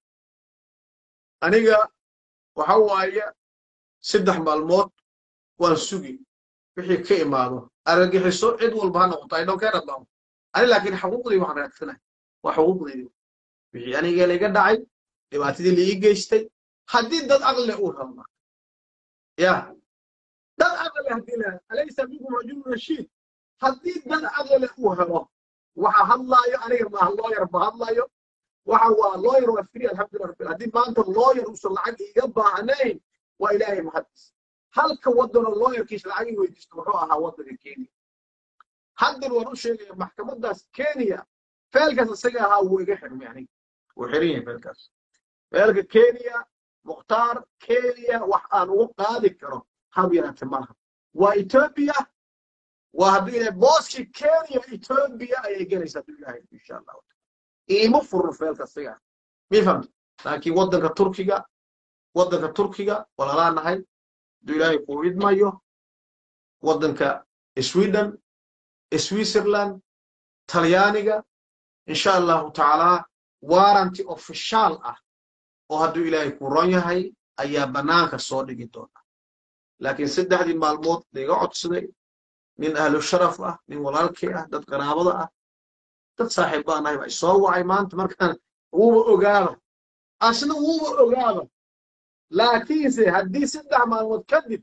aniga waxa waaye saddex maalmood waan sugi wixii ka imaado argagixiso cid walba ha noqoto ay dhowkeen adlaamo ani laakiin xuquuqdii waxaan raadsanay waa xuquuqdeydii wixii aniga laiga dhacay dhibaatadii laii geystay haddii dad aqle uu rabna ya dad aqle haddii la alaysa minkum rajulun rashiid haddii dad aqle uu helo waxa hadlaayo aniga maaha looyar ba hadlaayo waxa waa looyar waa free alxamdulillah rabbil haddii maanta looyar uusan lacag iiga baahnayn waa ilaahay mahadis halka waddanoo looyarkiisa lacag ii weydiisto wuxuu ahaa waddanka kenya haddan waan u sheegaya maxkamadaas kenya feelkaas isaga ahaa wuu iga xirmay aniga wuu xiran yahay feelkaas feelka kenya mukhtaar kenya wax aan ugu qaadi karo hab yaraate malaha waa etoobiya waa hadduu ilaahay booskii kenya etoobiya ayay gelaysaa hadduu ilaahay insha allahu iima furno feelka isaga mi fahamta laakiin waddanka turkiga waddanka turkiga walaalaa nahay hadduu ilaahay kuu idmayo waddanka sweden switzerland talyaaniga insha allahu tacaalaa waranti ofishaal ah oo hadduu ilaahay kuu ron yahay ayaa bannaanka soo dhigi doona laakiin saddexdii maalmood laiga codsaday nin ahlu sharaf ah nin walaalkii ah dad qaraabada ah dad saaxiib baa nahay baa soo wacay maanta markaan wuuba ogaaba asna wuuba ogaaba laakiinse haddii saddex maalmood kadib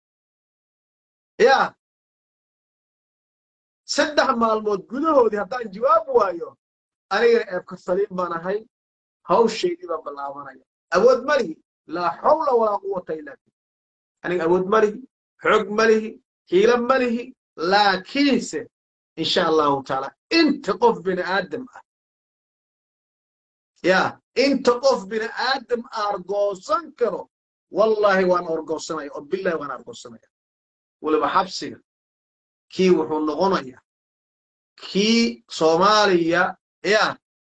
ya saddex maalmood gudahoodii haddaan jawaab waayo anigana eebka saliim baan ahay hawshaydii baan ballaabanaya awood malihi laa xawla walaa quwata illa billah aniga awood malihi xoog malihi hiilo malihi laakiinse insha allahu tacaala inta qof bini aadam ah ya inta qof bini aadam argoosan karo wallahi waan orgoosanaya oo billahi waan argoosanaya weliba xabsiga kii wuxuu noqonaya kii soomaaliya ya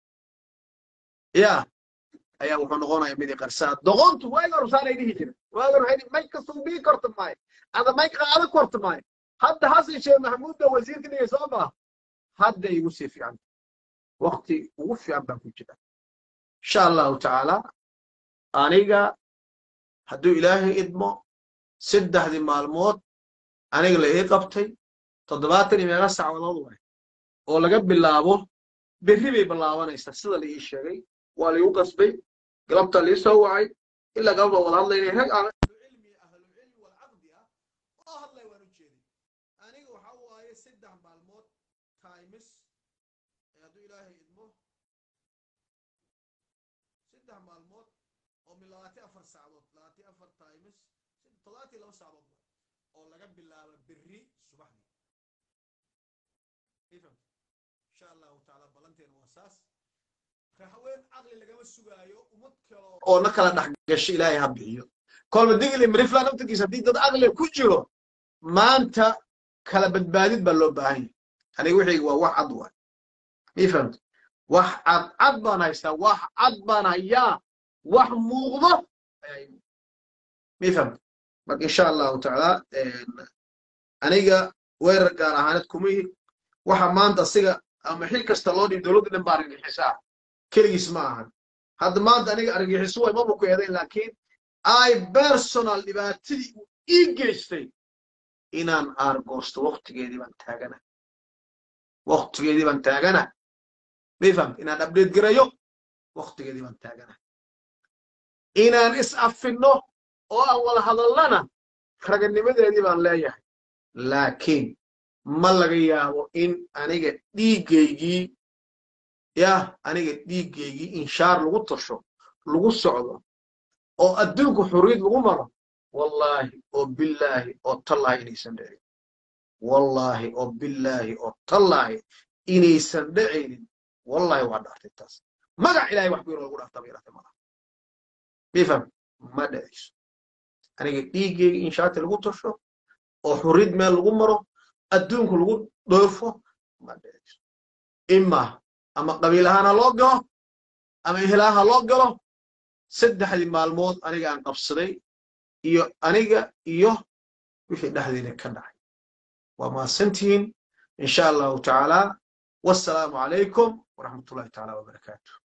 ya ayaa wuxuu noqonaya midi qarsaa doqontu waaga horsaanay dhihi jira waaga waxay may kastuu bii korta maayo ada may qaada korta maayo hadda hasan sheekh maxamuudda wasiirka dhigay soo maa hadda igu sii fiican wakti ugu fiican baan ku jira insha allahu tacaala aniga hadduu ilaahay idmo saddexdii maalmood aniga la ii qabtay toddobaatan iyo meeqa sacwadood waay oo laga bilaabo berri bay bilaabanaysaa sida la ii sheegay waa liigu qasbay galabtaa lii soo wacay ilaa galabta wada hadlaynay rag aan cilmi ahlulcilmi walcaqdi ah oo hadlay waan u jeeday aniga waxa waaye saddex maalmood times hadduu ilaahay idmo saddex maalmood oo min labaatan afar saacadood labaatan afar times toddobaatan laba saacadood oo laga bilaabo berri subaxdii ifam insha allahu tacaala ballanteena waa saas raxween caqli lagama sugaayo ummad kaloo oo na kala dhex gasho ilaahay ha bixiyo kolba digli marifla naftirkiisa haddii dad aqli ku jiro maanta kala badbaadid baa loo baahan yahay aniga wixii waa wax cad waay mii fahamta wax cad cad baan haystaa wax cad baan hayaa wax muuqdo mii fahamta marka insha allahu tacaala aniga weerar gaar ahaaneed kuma yihi waxa maanta asiga ama xil kasta loo dhiib dowladda dhan baa argagixisaa keligiis ma ahan hadda maanta aniga argagixiso way maba ku eedayn laakiin ay personal dhibaatadii uu ii geystay inaan aargoosto waktigeedii baan taagana waktigeedii baan taagana may fahamta inaan update garayo waktigeedii baan taagana inaan is afinno oo aan wada hadallana raganimadeedii baan leeyahay laakiin ma laga yaabo in aniga dhiiggaygii yah aniga dhiiggaygii inshaar lagu tasho lagu socdo oo adduunku xurriyad lagu maro wallaahi oo billaahi oo tallaahi inaysan dhicin wallaahi oo billaahi oo tallaahi inaysan dhicaynin wallaahi waa dhaartay taas magac ilaahay wax ku yaro lagu dhaartaa bay dhaartay malaha mifam ma dhicayso aniga dhiiggayga inshaarti lagu tasho oo xurriyad meel lagu maro adduunku lagu dhoofo ma dhicayso ima ama qabiil ahaan ha loo galo ama ehelaa ha loo galo saddexdii maalmood aniga aan qabsaday iyo aniga iyo wixii dhexdeena ka dhacay waa mahadsantihiin insha allahu tacaala wassalaamu calaykum waraxmatullahi tacaala wabarakaatu